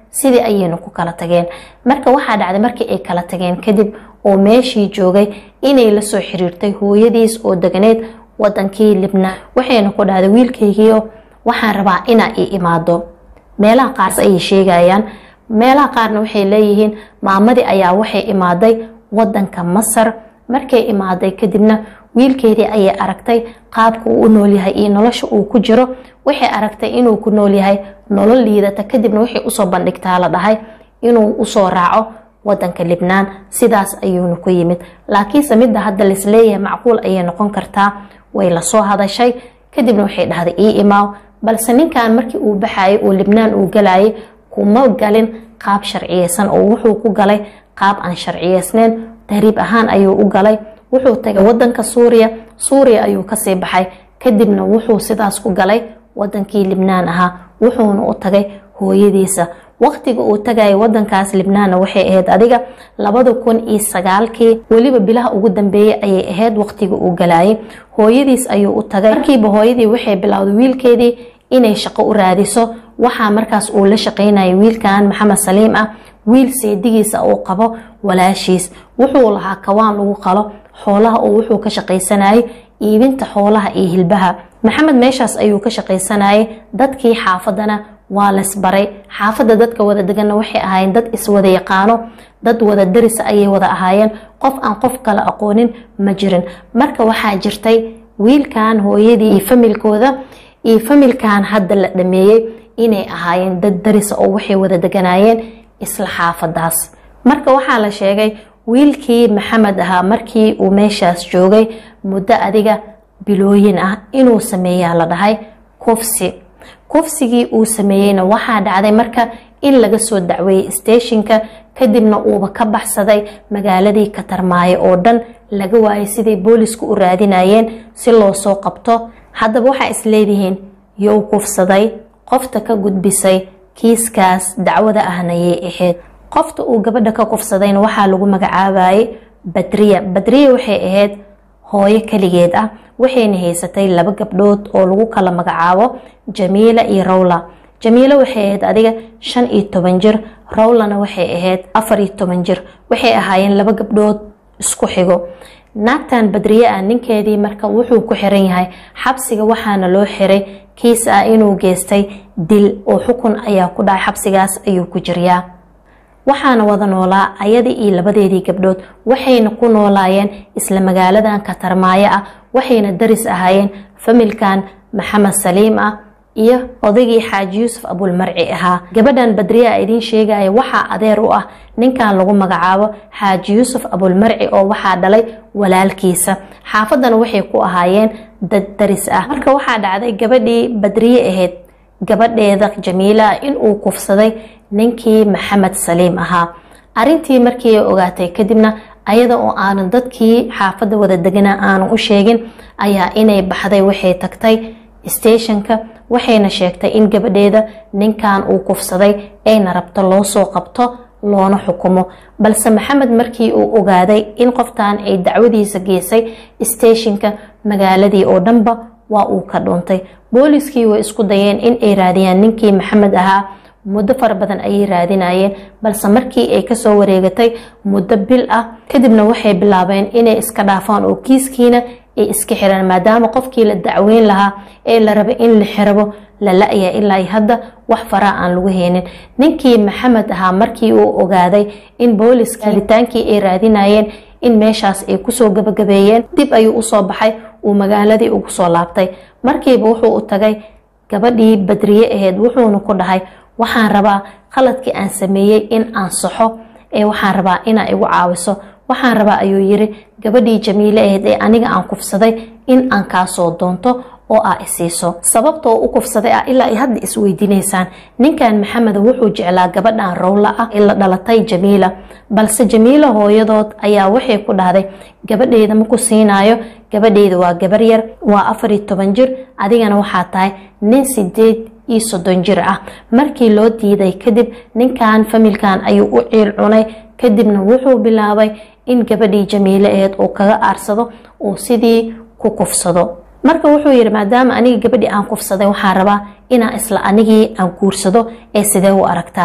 sidii ayayna ku kala tageen marka waxaa dhacday markii ay kala tageen kadib oo meeshii joogay inay lasoo xiriirtay hooyadiis oo deganeed wadankii libnaan waxayna ku dhahday wiilkaygiio waxaan rabaa inaa ii imaado meelaha qaars ayay sheegayaan meelaha qaarna waxay leeyihiin maamadii ayaa waxay imaaday wadanka masar markay imaaday kadibna wiilkeedii ayay aragtay qaabka uu u noolyahay iyo nolosha uu ku jiro waxay aragtay inuu ku noolyahay nolol liidata kadibna waxay usoo bandhigtaa la dhahay inuu usoo raaco wadanka libnaan sidaas ayuuna ku yimid laakiinse midda hadda laisleeyahay macquul ayay noqon kartaa way lasoo hadashay kadibna waxay dhahday ii imaaw balse ninkan markii uu baxayay oo libnaan uu galayay kuma galin qaab sharciyeysan oo wuxuu ku galay qaab aan sharciyeysneyn tahriib ahaan ayuu u galay wuxuu tagay wadanka suuriya suuriya ayuu kasii baxay kadibna wuxuu sidaas ku galay wadankii libnaan ahaa wuxuuna u tagay hooyadiisa waqtiga uu tagayay wadankaas libnaanna waxay ahayd adiga labada kun iyo sagaalkii weliba bilaha ugu dambeeyay ayay ahayd waqtiga uu galayay hooyadiis ayuu u tagay markiiba hooyadii waxay bilowday wiilkeedii inay shaqo u raadiso waxaa markaas uu la shaqaynayay wiilkan maxamed saliim ah wiil seedigiisa uu qabo walaashiis wuxuu lahaa kawaan lagu qalo xoolaha oo wuxuu ka shaqaysanayay iibinta xoolaha iyo hilbaha maxamed meeshaas ayuu ka shaqaysanayay dadkii xaafadana waa laysbaray xaafadda dadka wada deganna waxay ahaayeen dad iswada yaqaano dad wada darisa ayay wada ahaayeen qof aan qof kale aqoonin ma jirin marka waxaa jirtay wiilkan hooyadii iyo familkooda iyo familkan hadda la dhameeyey inay ahaayeen dad darisa oo waxay wada deganaayeen isla xaafadaas marka waxaa la sheegay wiilkii maxamed ahaa markii uu meeshaas joogay muddo adiga bilooyin ah inuu sameeyaa la dhahay kufsi kufsigii uu sameeyeyna waxaa dhacday marka in laga soo dacweeyey steeshinka kadibna uuba ka baxsaday magaaladii katarmaayo oo dhan laga waayay siday boolisku u raadinayeen si loo soo qabto haddaba waxaa isleedihiin you kufsaday qofta ka gudbisay kiiskaas dacwada ahnayay ahayd qofta uu gabadha ka kufsadayna waxaa lagu magacaabayay badriya badriya waxay ahayd hooyo kaligeed ah waxayna haysatay laba gabdhood oo lagu kala magacaabo jamiila iyo rawla jamiilo waxay ahayd adiga shan iyo toban jir rawlana waxay ahayd afar iyo toban jir waxay ahaayeen laba gabdhood isku xigo naagtan badriye ah ninkeedii marka wuxuu ku xiran yahay xabsiga waxaana loo xiray kiis ah inuu geystay dil oo xukun ayaa ku dhacay xabsigaas ayuu ku jiryaa waxaana wada noolaa ayadii iyo labadeedii gabdhood waxayna ku noolaayeen isla magaaladan katarmaayo ah waxayna daris ahaayeen familkan maxamed saliim ah iyo odaygii xaaji yuusuf abulmarci ahaa gabadhan badriyaa idiin sheegaya waxaa adeer u ah ninkan lagu magacaabo xaaji yuusuf abulmarci oo waxaa dhalay walaalkiisa xaafadana waxay ku ahaayeen dad daris ah marka waxaa dhacday gabadhii badriye ahayd gabadheeda jamiila inuu kufsaday ninkii maxamed saliim ahaa arintii markii ay ogaatay kadibna ayada oo aanan dadkii xaafadda wada degana aanan u sheegin ayaa inay baxday waxay tagtay steeshinka waxayna sheegtay in gabadheeda ninkan uu kufsaday ayna rabto loo soo qabto loona xukumo balse maxamed markii uu ogaaday in qoftan ay dacwadiisa geysay steeshinka magaaladii oo dhanba waa uu ka dhuuntay booliskii way isku dayeen in ay raadiyaan ninkii maxamed ahaa muddo fara badan ayay raadinayeen balse markii ay kasoo wareegatay muddo bil ah kadibna waxay bilaabeen inay iska dhaafaan oo kiiskiina ay iska xiraan maadaama qofkii la dacweyn lahaa ee la rabay in la xirabo la la-ya ilaa hadda wax faraa aan lagu heynin ninkii maxamed ahaa markii uu ogaaday in booliska helitaankii ay raadinayeen in meeshaas ay kusoo gabagabeeyeen dib ayuu usoo baxay uu magaaladii ugu soo laabtay markiiba wuxuu u tagay gabadhii badriye ahayd wuxuuna ku dhahay waxaan rabaa qaladkii aan sameeyey in aan saxo ee waxaan rabaa inaa igu caawiso waxaan rabaa ayuu yiri gabadhii jamiile ahayd ee aniga aan kufsaday in aan kaasoo doonto oo aa isiiso sababta oo u kufsaday ah ilaa ay hadda isweydiinaysaan ninkan maxamed wuxuu jeclaa gabadhan rowla ah ee la dhalatay jamiila balse jamiila hooyadood ayaa waxay ku dhahday gabadheeda maku siinaayo gabadheeda waa gabar yar waa afar iyo toban jir adigana waxaa tahay nin sideed iyo soddon jir ah markii loo diiday kadib ninkan familkan ayuu u ciil cunay kadibna wuxuu bilaabay in gabadhii jamiile aheed uu kaga aarsado uu sidii ku kufsado marka wuxuu yidhi maadaama aniga gabadhii aan kufsaday waxaan rabaa inaan isla anigii aan guursado ee sidee u aragtaa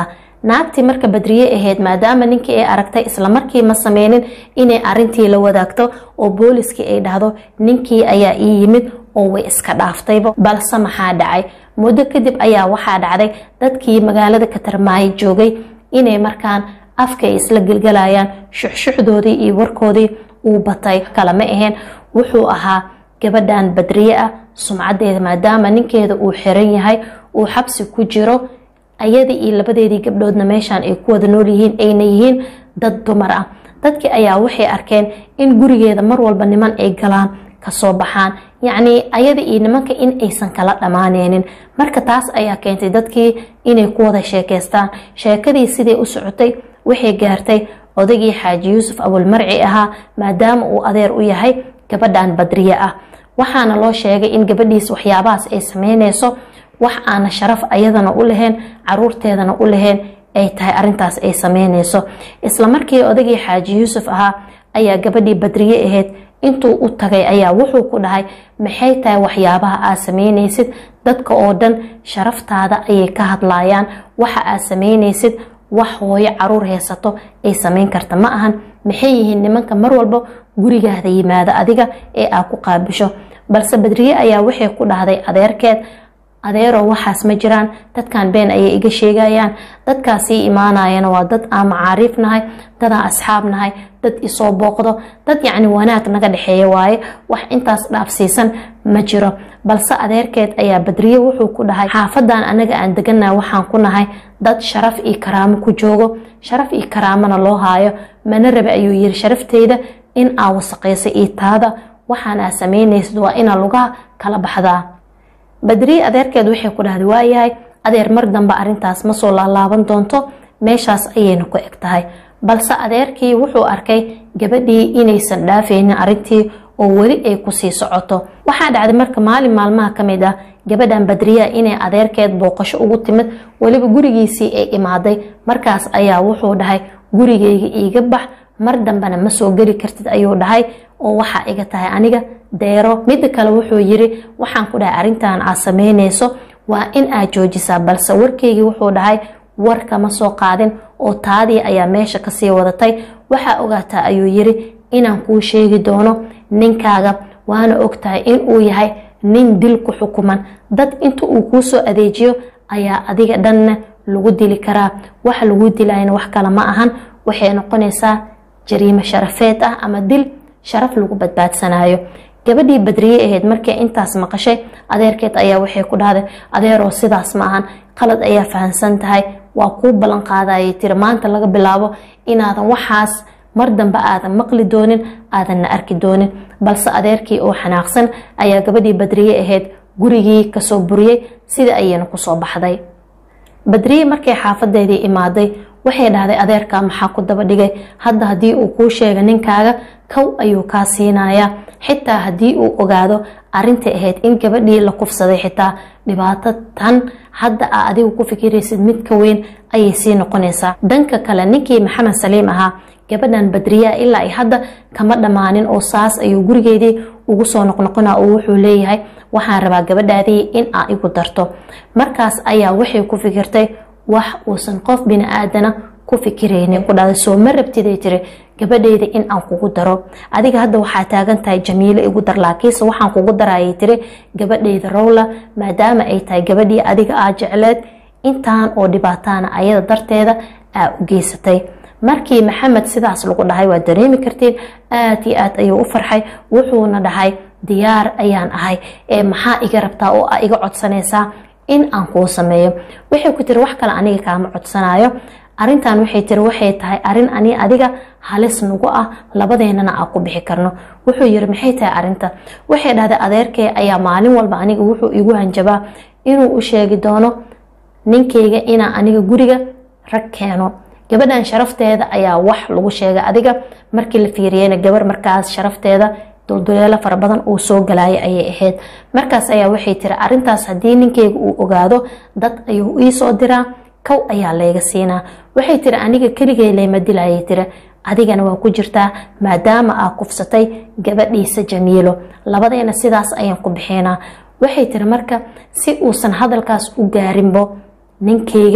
naagtii marka badriye ahayd maadaama ninkii ay aragtay islamarkii ma sameynin inay arintii la wadaagto oo booliskii ay dhahdo ninkii ayaa ii yimid oo way iska dhaaftayba balse maxaa dhacay muddo kadib ayaa waxaa dhacday dadkii magaalada katarmaayo joogay inay markaan afka ay isla gelgalayaan shuxshuxdoodii iyo warkoodii uu batay kalama aheen wuxuu ahaa gabadhan badriye ah sumcadeeda maadaama ninkeeda uu xiran yahay uu xabsi ku jiro ayadii iyo labadeedii gabdhoodna meeshaan ay ku wada nool yihiin ayna yihiin dad dumar ah dadkii ayaa waxay arkeen in gurigeeda mar walba niman ay galaan kasoo baxaan yacnii ayada iyo nimanka in aysan kala dhammaaneynin marka taas ayaa keentay dadkii inay ku wada sheekeystaan sheekadii siday u socotay waxay gaartay odagii xaaji yuusuf abulmarci ahaa maadaama uu adeer u yahay gabadhan badriye ah waxaana loo sheegay in gabadhiis waxyaabahaas ay sameyneyso wax aana sharaf ayadana u lahayn caruurteedana u lahayn ay tahay arintaas ay sameyneyso islamarkii odagii xaaji yuusuf ahaa ayaa gabadhii badriye ahayd intuu u tagay ayaa wuxuu ku dhahay maxay tahay waxyaabaha aad sameyneysid dadka oo dhan sharaftaada ayay ka hadlayaan waxa aad sameyneysid wax hooyo caruur haysato ay sameyn karta ma ahan maxay yihiin nimanka mar walba gurigaada yimaada adiga ee aad ku qaabisho balse badriye ayaa waxay ku dhahday adeerkeed adeeroo waxaas ma jiraan dadkan been ayay iga sheegayaan dadkaasii imaanayana waa dad aan macaariif nahay dadaan asxaab nahay dad isoo booqdo dad yacni wanaag naga dhexeeya waaye wax intaas dhaafsiisan ma jiro balse adeerkeed ayaa badriye wuxuu ku dhahay xaafadan anaga aan deganaha waxaan ku nahay dad sharaf iyo karaamo ku joogo sharaf iyo karaamona loo haayo mana rabe ayuu yiri sharafteyda in aa wasaqaysa iyo taada waxaan aa sameynaysid waa inaa lugaha kala baxdaa badriye adeerkeed waxay ku dhahday waayahay adeer mar dambe arintaas ma soo laalaaban doonto meeshaas ayayna ku eg tahay balse adeerkii wuxuu arkay gabadhii inaysan dhaafaynin arintii oo weli ay kusii socoto waxaa dhacday marka maalin maalmaha ka mid ah gabadhan badriya inay adeerkeed booqasho ugu timid weliba gurigiisii ay imaaday markaas ayaa wuxuu dhahay gurigayga iiga bax mar dambena ma soo geli kartid ayuu dhahay oo waxaa iga tahay aniga deero midda kale wuxuu yiri waxaan ku dhahay arrintan aad sameyneyso waa in aad joojisaa balse warkeygii wuxuu dhahay war kama soo qaadin oo taadii ayaa meesha kasii wadatay waxaa ogaataa ayuu yiri inaan kuu sheegi doono ninkaaga waana ogtahay inuu yahay nin dil ku xukuman dad inta uu kuu soo adeejiyo ayaa adiga dhanna lagu dili karaa wax lagu dilayna wax kale ma ahan waxay noqonaysaa jariimo sharafeed ah ama dil sharaf lagu badbaadsanayo gabadhii badriye ahayd markay intaas maqashay adeerkeed ayaa waxay ku dhahday adeeroo sidaas ma ahan qalad ayaa fahamsan tahay waa kuu ballan qaadayay tiri maanta laga bilaabo inaadan waxaas mar dambe aadan maqli doonin aadanna arki doonin balse adeerkii oo xanaaqsan ayaa gabadhii badriye ahayd gurigii kasoo buriyey sida ayayna kusoo baxday badriye markay xaafadeedii imaaday waxay dhahday adeerkaa maxaa ku daba dhigay hadda haddii uu kuu sheega ninkaaga kow ayuu kaa siinayaa xitaa haddii uu ogaado arintay ahayd in gabadhii la kufsaday xitaa dhibaato tan hadda aa adigu ku fikiraysid mid ka weyn ayay sii noqonaysaa danka kale ninkii maxamed saliim ahaa gabadhan badriya ilaa hadda kama dhammaanin oo saas ayuu gurigeedii ugu soo noqnoqona oo wuxuu leeyahay waxaan rabaa gabadhaadii in aa igu darto markaas ayaa waxay ku fikirtay wax uusan qof bini-aadana ku fikiraynin ku dhahday soo ma rabtiday tiri gabadheyda in aan kugu daro adiga hadda waxaa taagan tahay jamiilo igu dar laakiinse waxaan kugu darayay tiri gabadheyda rowla maadaama ay tahay gabadhii adiga aa jecleed intaan oo dhibaataana ayada darteeda aa u geysatay markii maxamed sidaas lagu dhahay waa dareemi kartiin aad iyo aad ayuu u farxay wuxuuna dhahay diyaar ayaan ahay ee maxaa iga rabtaa oo aa iga codsanaysaa in aan kuu sameeyo waxay ku tiri wax kale aniga kaama codsanayo arintan waxay tiri waxay tahay arin ani adiga halis nagu ah labadeennana aan ku bixi karno wuxuu yiri maxay tahay arinta waxay dhahday adeerkee ayaa maalin walba aniga wuxuu igu hanjabaa inuu u sheegi doono ninkayga inaa aniga guriga rag keeno gabadhan sharafteeda ayaa wax lagu sheegay adiga markii la fiiriyeyna gabar markaas sharafteeda dulduleelo fara badan uu soo galaya ayay ahayd markaas ayaa waxay tiri arintaas haddii ninkeyga uu ogaado dad ayuu iisoo diraa kow ayaa layga siinaa waxay tiri aniga keligay layma dilayay tiri adigana waa ku jirtaa maadaama aa kufsatay gabadhiisa jamiilo labadeena sidaas ayaan ku bixinaa waxay tiri marka si uusan hadalkaas u gaarinbo ninkeyga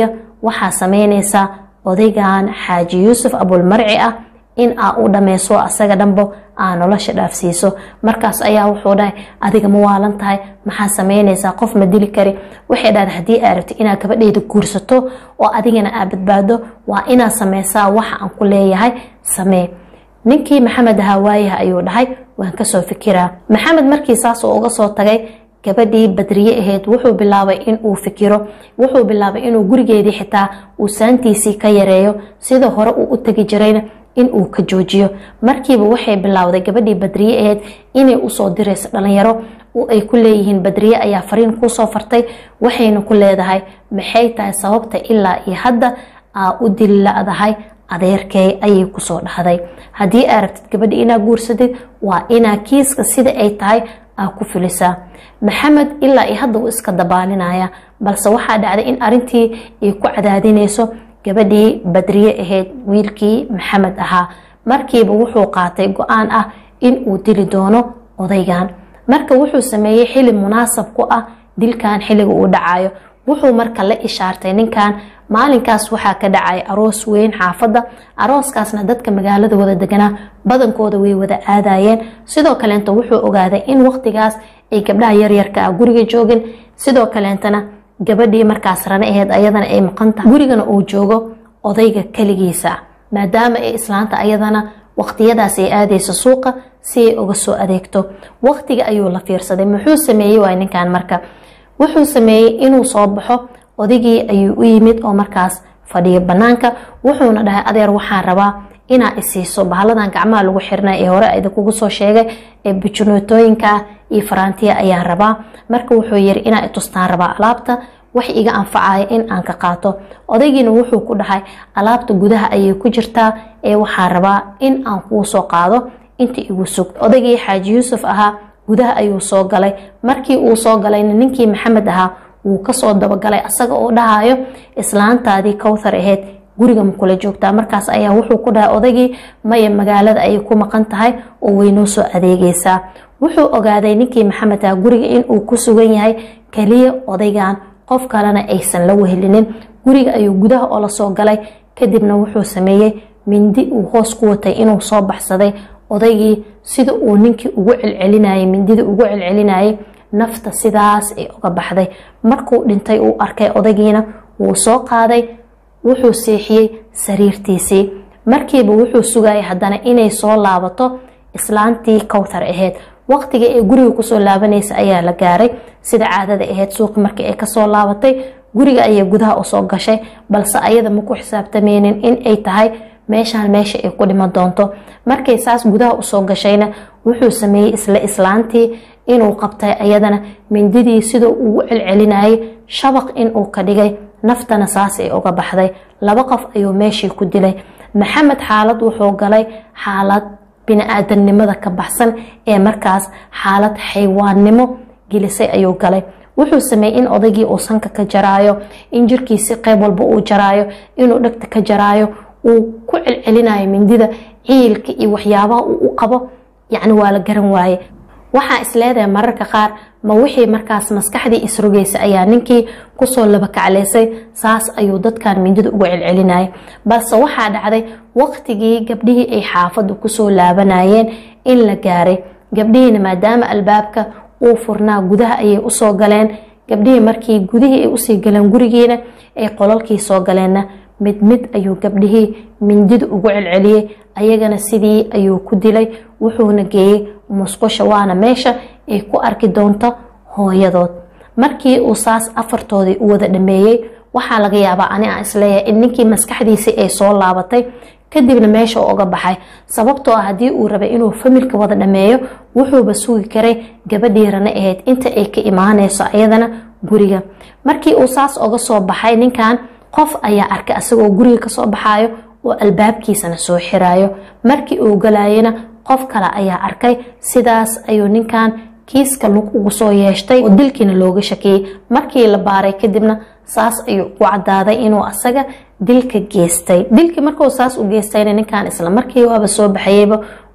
waxaa sameynaysaa odaygan xaaji yuusuf abulmarci ah in aa u dhameyso asaga dhanbo aa nolosha dhaafsiiso markaas ayaa wuxuu dhahay adiga ma waalan tahay maxaa sameynaysaa qof ma dili kari waxay dhahda haddii aa rabti inaad gabadheeda guursato oo adigana aa badbaado waa inaad sameysaa waxa aan ku leeyahay samee ninkii maxamed ahaa waayaha ayuu dhahay waan kasoo fikiraa maxamed markii saasuu uga soo tagay gabadhii badriye ahayd wuxuu bilaabay inuu fikiro wuxuu bilaabay inuu gurigeedii xitaa uu saantiisii ka yareeyo sida hore uu u tegi jirayna inuu ka joojiyo markiiba waxay bilowday gabadhii badriye ahayd inay usoo dirayso dhalinyaro ay ku leeyihiin badriye ayaa fariin kuusoo fartay waxayna ku leedahay maxay tahay sababta ilaa iyo hadda aa u dilladahay adeerkey ayay kusoo dhahday haddii aa rabtid gabadhi inaa guursadid waa inaa kiiska sida ay tahay aa ku fulisaa maxamed ilaa iyo hadda uu iska dabaalinaya balse waxaa dhacday in arintii ay ku cadaadinayso gabadhii badriye ahayd wiilkii maxamed ahaa markiiba wuxuu qaatay go-aan ah inuu dili doono odaygan marka wuxuu sameeyey xili munaasab ku ah dilkan xiliga uu dhacayo wuxuu marka la ishaartay ninkan maalinkaas waxaa ka dhacay aroos weyn xaafadda arooskaasna dadka magaalada wada deganaa badankooda way wada aadayeen sidoo kaleenta wuxuu ogaaday in waqtigaas ay gabdhaha yaryarka ah guriga joogin sidoo kaleentana gabadhii markaas rane aheyd ayadana ay maqantahay gurigana uu joogo odayga keligiisa maadaama ay islaanta ayadana waqtiyadaas ay aadayso suuqa si ay uga soo adeegto waqtiga ayuu la fiirsaday muxuu sameeyey waay ninkan marka wuxuu sameeyey inuu soo baxo odaygii ayuu u yimid oo markaas fadhiyo banaanka wuxuuna dhahay adeer waxaan rabaa inaa isiiso bahaladan gacmaha lagu xirnay ee hore idinkugu soo sheegay ee bujunootooyinka iyo faraantiya ayaan rabaa marka wuxuu yiri inaa itustaan rabaa alaabta wax iga anfacaya in aan ka qaato odaygiina wuxuu ku dhahay alaabta gudaha ayay ku jirtaa ee waxaan rabaa in aan kuu soo qaado inta igu sug odaygii xaaji yuusuf ahaa gudaha ayuu soo galay markii uu soo galayna ninkii maxamed ahaa wuu kasoo dabagalay asaga oo dhahayo islaantaadii kowthar ahayd guriga ma kula joogtaa markaas ayaa wuxuu ku dhahay odaygii maya magaalada ayay ku maqan tahay oo waynoo soo adeegaysaa wuxuu ogaaday ninkii maxamed ah guriga inuu ku sugan yahay keliya odaygan qof kalena aysan la wehelinin guriga ayuu gudaha oo lasoo galay kadibna wuxuu sameeyey mindi uu hoos ku watay inuu soo baxsaday odaygii sida uu ninkii ugu celcelinayay mindida ugu celcelinayay nafta sidaas ay uga baxday markuu dhintay uu arkay odaygiina wuu soo qaaday wuxuu seexiyey sariirtiisii markiiba wuxuu sugayay haddana inay soo laabato islaantii kowthar ahayd waqtiga ee guriga kusoo laabanaysa ayaa la gaaray sida caadada ahayd suuqi markii ay kasoo laabatay guriga ayay gudaha usoo gashay balse ayada ma ku xisaabtameynin in ay tahay meeshaan meesha ay ku dhiman doonto markay saas gudaha usoo gashayna wuxuu sameeyey isla islaantii inuu qabtay ayadana mindidii siduu ugu celcelinayay shabaq inuu ka dhigay naftana saas ay uga baxday laba qof ayuu meeshii ku dilay maxamed xaalad wuxuu galay xaalad bini-aadamnimada ka baxsan ee markaas xaalad xaywaannimo gelisay ayuu galay wuxuu sameeyey in odaygii uu sanka ka jaraayo in jirkiisi qeyb walba uu jaraayo inuu dhegta ka jaraayo uu ku celcelinayo mindida ciilka iyo waxyaabaha uu u qabo yacni waa la garan waaye waxaa isleedahay mararka qaar ma wixii markaas maskaxdii isrogaysa ayaa ninkii kusoo labakacleysay saas ayuu dadkan mindida ugu celcelinayay balse waxaa dhacday waqtigii gabdhihii ay xaafadda kusoo laabanayeen in la gaaray gabdhihiina maadaama albaabka uu furnaa gudaha ayay usoo galeen gabdhihii markii gudihii ay usii galeen gurigiina ay qolalkii soo galeenna mid mid ayuu gabdhihii mindida ugu celceliyey ayagana sidii ayuu ku dilay wuxuuna geeyey musqusha waana meesha ay ku arki doonto hooyadood markii uu saas afartoodii u wada dhameeyey waxaa laga yaabaa ani aan isleeyahay in ninkii maskaxdiisii ay soo laabatay kadibna meesha uu uga baxay sababtoo ah haddii uu rabay inuu familka wada dhameeyo wuxuuba sugi karay gabadhii rane ahayd inta ay ka imaanayso ayadana guriga markii uu saas uga soo baxay ninkan qof ayaa arkay asagoo guriga kasoo baxayo oo albaabkiisana soo xirayo markii uu galayana qof kale ayaa arkay sidaas ayuu ninkan kiiska lug ugu soo yeeshtay oo dilkiina looga shakiyey markii la baaray kadibna saas ayuu ugu cadaaday inuu asaga dilka geystay dilkii markuu saas u geystayna ninkan isla markii waaba soo baxayeyba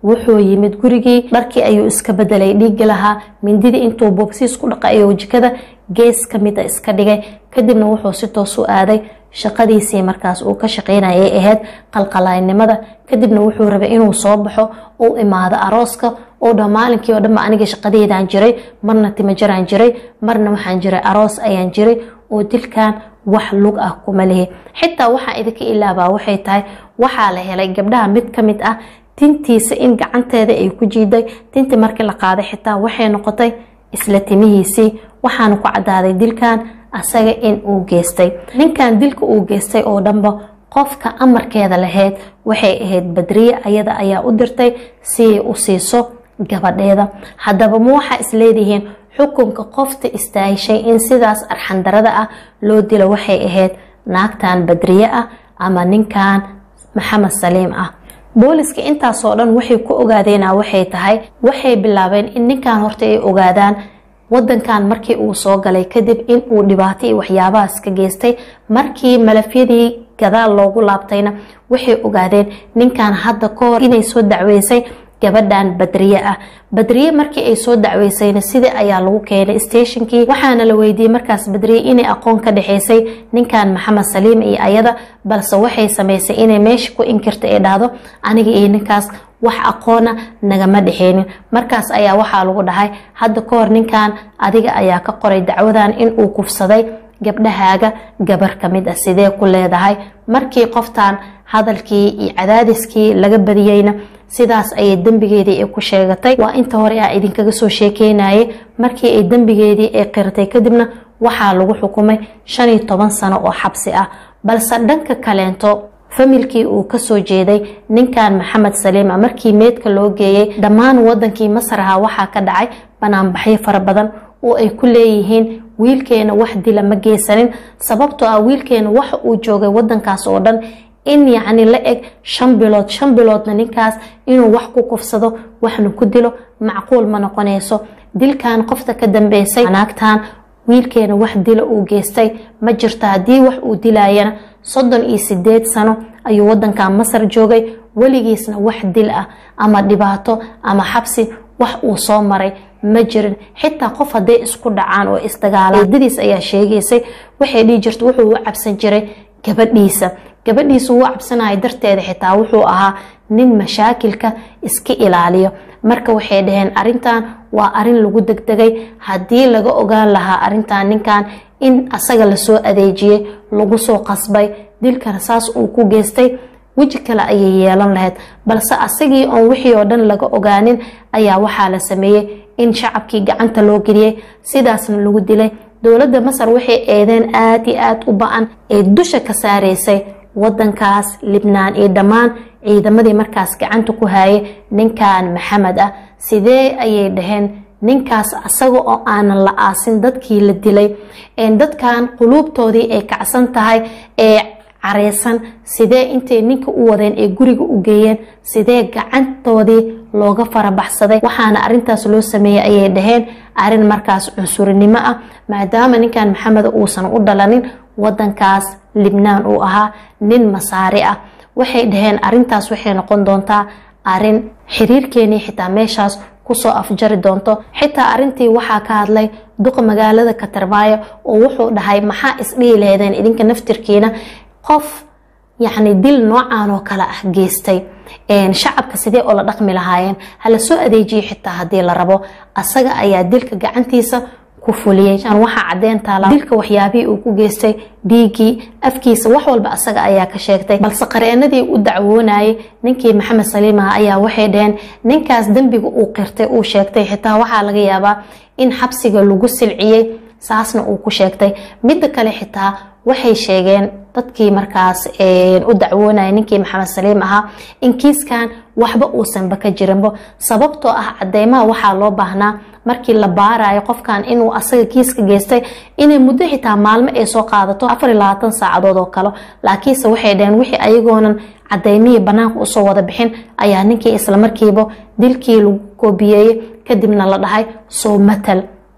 wuxuu yimid gurigii dharkii ayuu iska bedelay dhiigi lahaa mindidii intuu boobsiis ku dhaqay ayuu jikada gees ka mid a iska dhigay kadibna wuxuu si toos u aaday shaqadiisii markaas uu ka shaqaynayay ahayd qalqalaynimada kadibna wuxuu rabay inuu soo baxo uu imaado arooska oo dha maalinkii oo dhanba aniga shaqadeedaan jiray marna timajaraan jiray marna waxaan jiray aroos ayaan jiray oo dilkan wax lug ah kuma lihi xitaa waxaa idinka ilaabaa waxay tahay waxaa la helay gabdhaha mid ka mid ah tintiisa in gacanteeda ay ku jiiday tintii markii la qaaday xitaa waxay noqotay isla timihiisii waxaana ku cadaaday dilkan asaga in uu geystay ninkan dilka uu geystay oo dhanba qofka amarkeeda lahayd waxay ahayd badriye ayada ayaa u dirtay si ay u siiso gabadheeda haddaba ma waxaa isleedihiin xukunka qofta istaahishay in sidaas arxandarada ah loo dilo waxay ahayd naagtan badriye ah ama ninkan maxamed saliim ah booliska intaasoo dhan waxay ku ogaadeena waxay tahay waxay bilaabeen in ninkan horta ay ogaadaan wadankan markii uu soo galay kadib in uu dhibaato iyo waxyaabahaas ka geystay markii malafyadii gadaal loogu laabtayna waxay ogaadeen ninkan hadda ka hor inay soo dacweysay gabadhan badriye ah badriye markii ay soo dacweysayna sidii ayaa lagu keenay stationkii waxaana la weydiiyey markaas badriye inay aqoon ka dhexeysay ninkan maxamed saliim iyo ayada balse waxay sameysay inay meesha ku inkirta ee dhahdo aniga iyo ninkaas wax aqoona nagama dhexeynin markaas ayaa waxaa lagu dhahay hadda ka hor ninkan adiga ayaa ka qoray dacwadan inuu kufsaday gabdhahaaga gabar ka mid ah sidee ku leedahay markii qoftan hadalkii iyo cadaadiskii laga badiyeyna sidaas ayay dembigeedii ay ku sheegatay waa inta hore a idinkaga soo sheekeynayay markii ay dembigeedii ay qiratay kadibna waxaa lagu xukumay shan iyo toban sano oo xabsi ah balse dhanka kaleento familkii uu kasoo jeeday ninkan maxamed saliima markii meedka loo geeyey dhammaan wadankii masraha waxaa ka dhacay banaanbaxyo fara badan oo ay ku leeyihiin wiilkeena wax dila ma geysanin sababtoo ah wiilkeena waxa uu joogay wadankaas oo dhan in yacni la eg shan bilood shan biloodna ninkaas inuu wax ku kufsado waxna ku dilo macquul ma noqonayso dilkan qofta ka dambeysay naagtan wiilkeena wax dila uu geystay ma jirto haddii wax uu dilayana soddon iyo sideed sano ayuu wadankan masar joogay weligiisna wax dil ah ama dhibaato ama xabsi wax uu soo maray ma jirin xitaa qof hadday isku dhacaan oo isdagaalaan eedadiis ayaa sheegaysay waxay dhihi jirta wuxuu u cabsan jiray gabadhiisa gabadhiisu uu cabsanaya darteeda xitaa wuxuu ahaa nin mashaakilka iska ilaaliyo marka waxay dhaheen arintan waa arin lagu degdegay haddii laga ogaan lahaa arintan ninkan in asaga lasoo adeejiyey lagu soo qasbay dilkana saas uu ku geystay weji kale ayay yeelan lahayd balse asagii oon wixii oo dhan laga ogaanin ayaa waxaa la sameeyey in shacabkii gacanta loo geliyey sidaasna lagu dilay dowladda masar waxay eedeen aada iyo aada u ba-an ee dusha ka saareysay wadankaas libnaan iyo dhammaan ciidamadii markaas gacanta ku haayay ninkan maxamed ah sidee ayay dhaheen ninkaas asaga oo aanan la aasin dadkii la dilay dadkan quluubtoodii ay kacsan tahay ee careysan sidee intay ninka u wadeen ee guriga u geeyeen sidee gacantoodii looga farabaxsaday waxaana arintaas loo sameeyey ayay dhaheen arin markaas cunsurinimo ah maadaama ninkan maxamed uusan u dhalanin wadankaas libnaan uu ahaa nin masaari ah waxay dhaheen arintaas waxay noqon doontaa arin xiriirkeenii xitaa meeshaas kusoo afjari doonto xitaa arintii waxaa ka hadlay duqa magaalada katarmaayo oo wuxuu dhahay maxaa isdhihi laheedeen idinka naftirkiina qof yacni dil noocan oo kale ah geystay shacabka sidee oo la dhaqmi lahaayeen hala soo adeejiyo xitaa haddii la rabo asaga ayaa dilka gacantiisa ku fuliyey waxaa cadeen taala dilka waxyaabihii uu ku geystay dhiiggii afkiisa wax walba asaga ayaa ka sheegtay balse qareenadii u dacwoonayay ninkii maxamed saliimaha ayaa waxay dhaheen ninkaas dembiga uu qirtay uu sheegtay xitaa waxaa laga yaabaa in xabsiga lagu silciyey saasna uu ku sheegtay midda kale xitaa waxay sheegeen dadkii markaas u dacwoonaya ninkii maxamed saliim ahaa in kiiskan waxba uusanba ka jirinbo sababtoo ah cadeymaha waxaa loo baahnaa markii la baarayo qofkan inuu asaga kiiska geystay inay muddo xitaa maalmo ay soo qaadato afar iyo labaatan saacadood oo kale laakiinse waxay dhaheen wixii ayagoonan cadeymihii banaanka usoo wada bixin ayaa ninkii islamarkiiba dilkii lagu koobiyeeyey kadibna la dhahay soo matal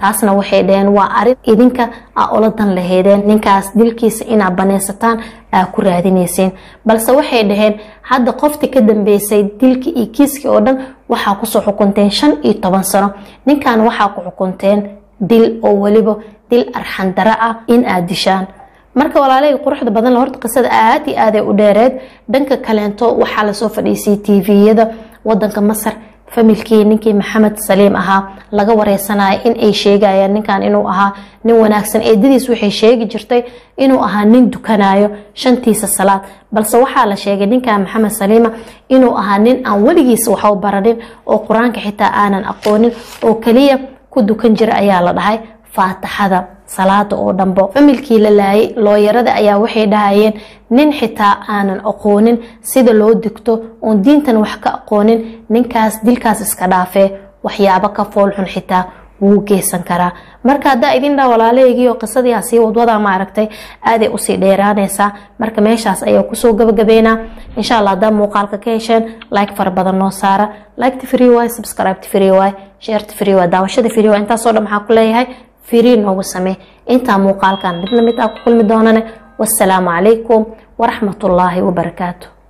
taasna waxay dhaheen waa arin idinka aa ula dan laheydeen ninkaas dilkiisa inaa banaysataan aa ku raadinayseen balse waxay dhaheen hadda qoftii ka dambeysay dilkii iyo kiiskii oo dhan waxaa kusoo xukunteen shan iyo toban sano ninkan waxaa ku xukunteen dil oo weliba dil arxandaro ah in aad dishaan marka walaalahey quruxda badan horta qisada aad iyo aaday u dheereed dhanka kaleento waxaa lasoo fadhiisay tviyada wadanka masar familkii ninkii maxamed saliim ahaa laga wareysanaya in ay sheegayaan ninkan inuu ahaa nin wanaagsan eedadiis waxay sheegi jirtay inuu ahaa nin dukanayo shantiisa salaad balse waxaa la sheegay ninkan maxamed saliima inuu ahaa nin aan weligiisa waxba baranin oo qur-aanka xitaa aanan aqoonin oo kaliya ku dukan jira ayaa la dhahay faataxada salaada oo dhanbo familkii la laayay looyarada ayaa waxay dhahayeen nin xitaa aanan aqoonin sida loo digto oon diintan wax ka aqoonin ninkaas dilkaas iska dhaafee waxyaabo ka foolxun xitaa wuu geysan karaa marka haddaa idin dhaa walaalahaygiio qisadii hasii wadwadaa maaragtay aaday usii dheeraanaysaa marka meeshaas ayaa kusoo gabagabeynaa insha allah haddaa muuqaalka ka hesheen like fara badan noo saara liketa free waay subscribeta free waay sheerta free waay daawashada free waay intaasoo dhan maxaa ku leeyahay free noogu samee intaa muuqaalkan midna mid aa ku kulmi doonane wassalaamu calaykum waraxmatullaahi wabarakaatu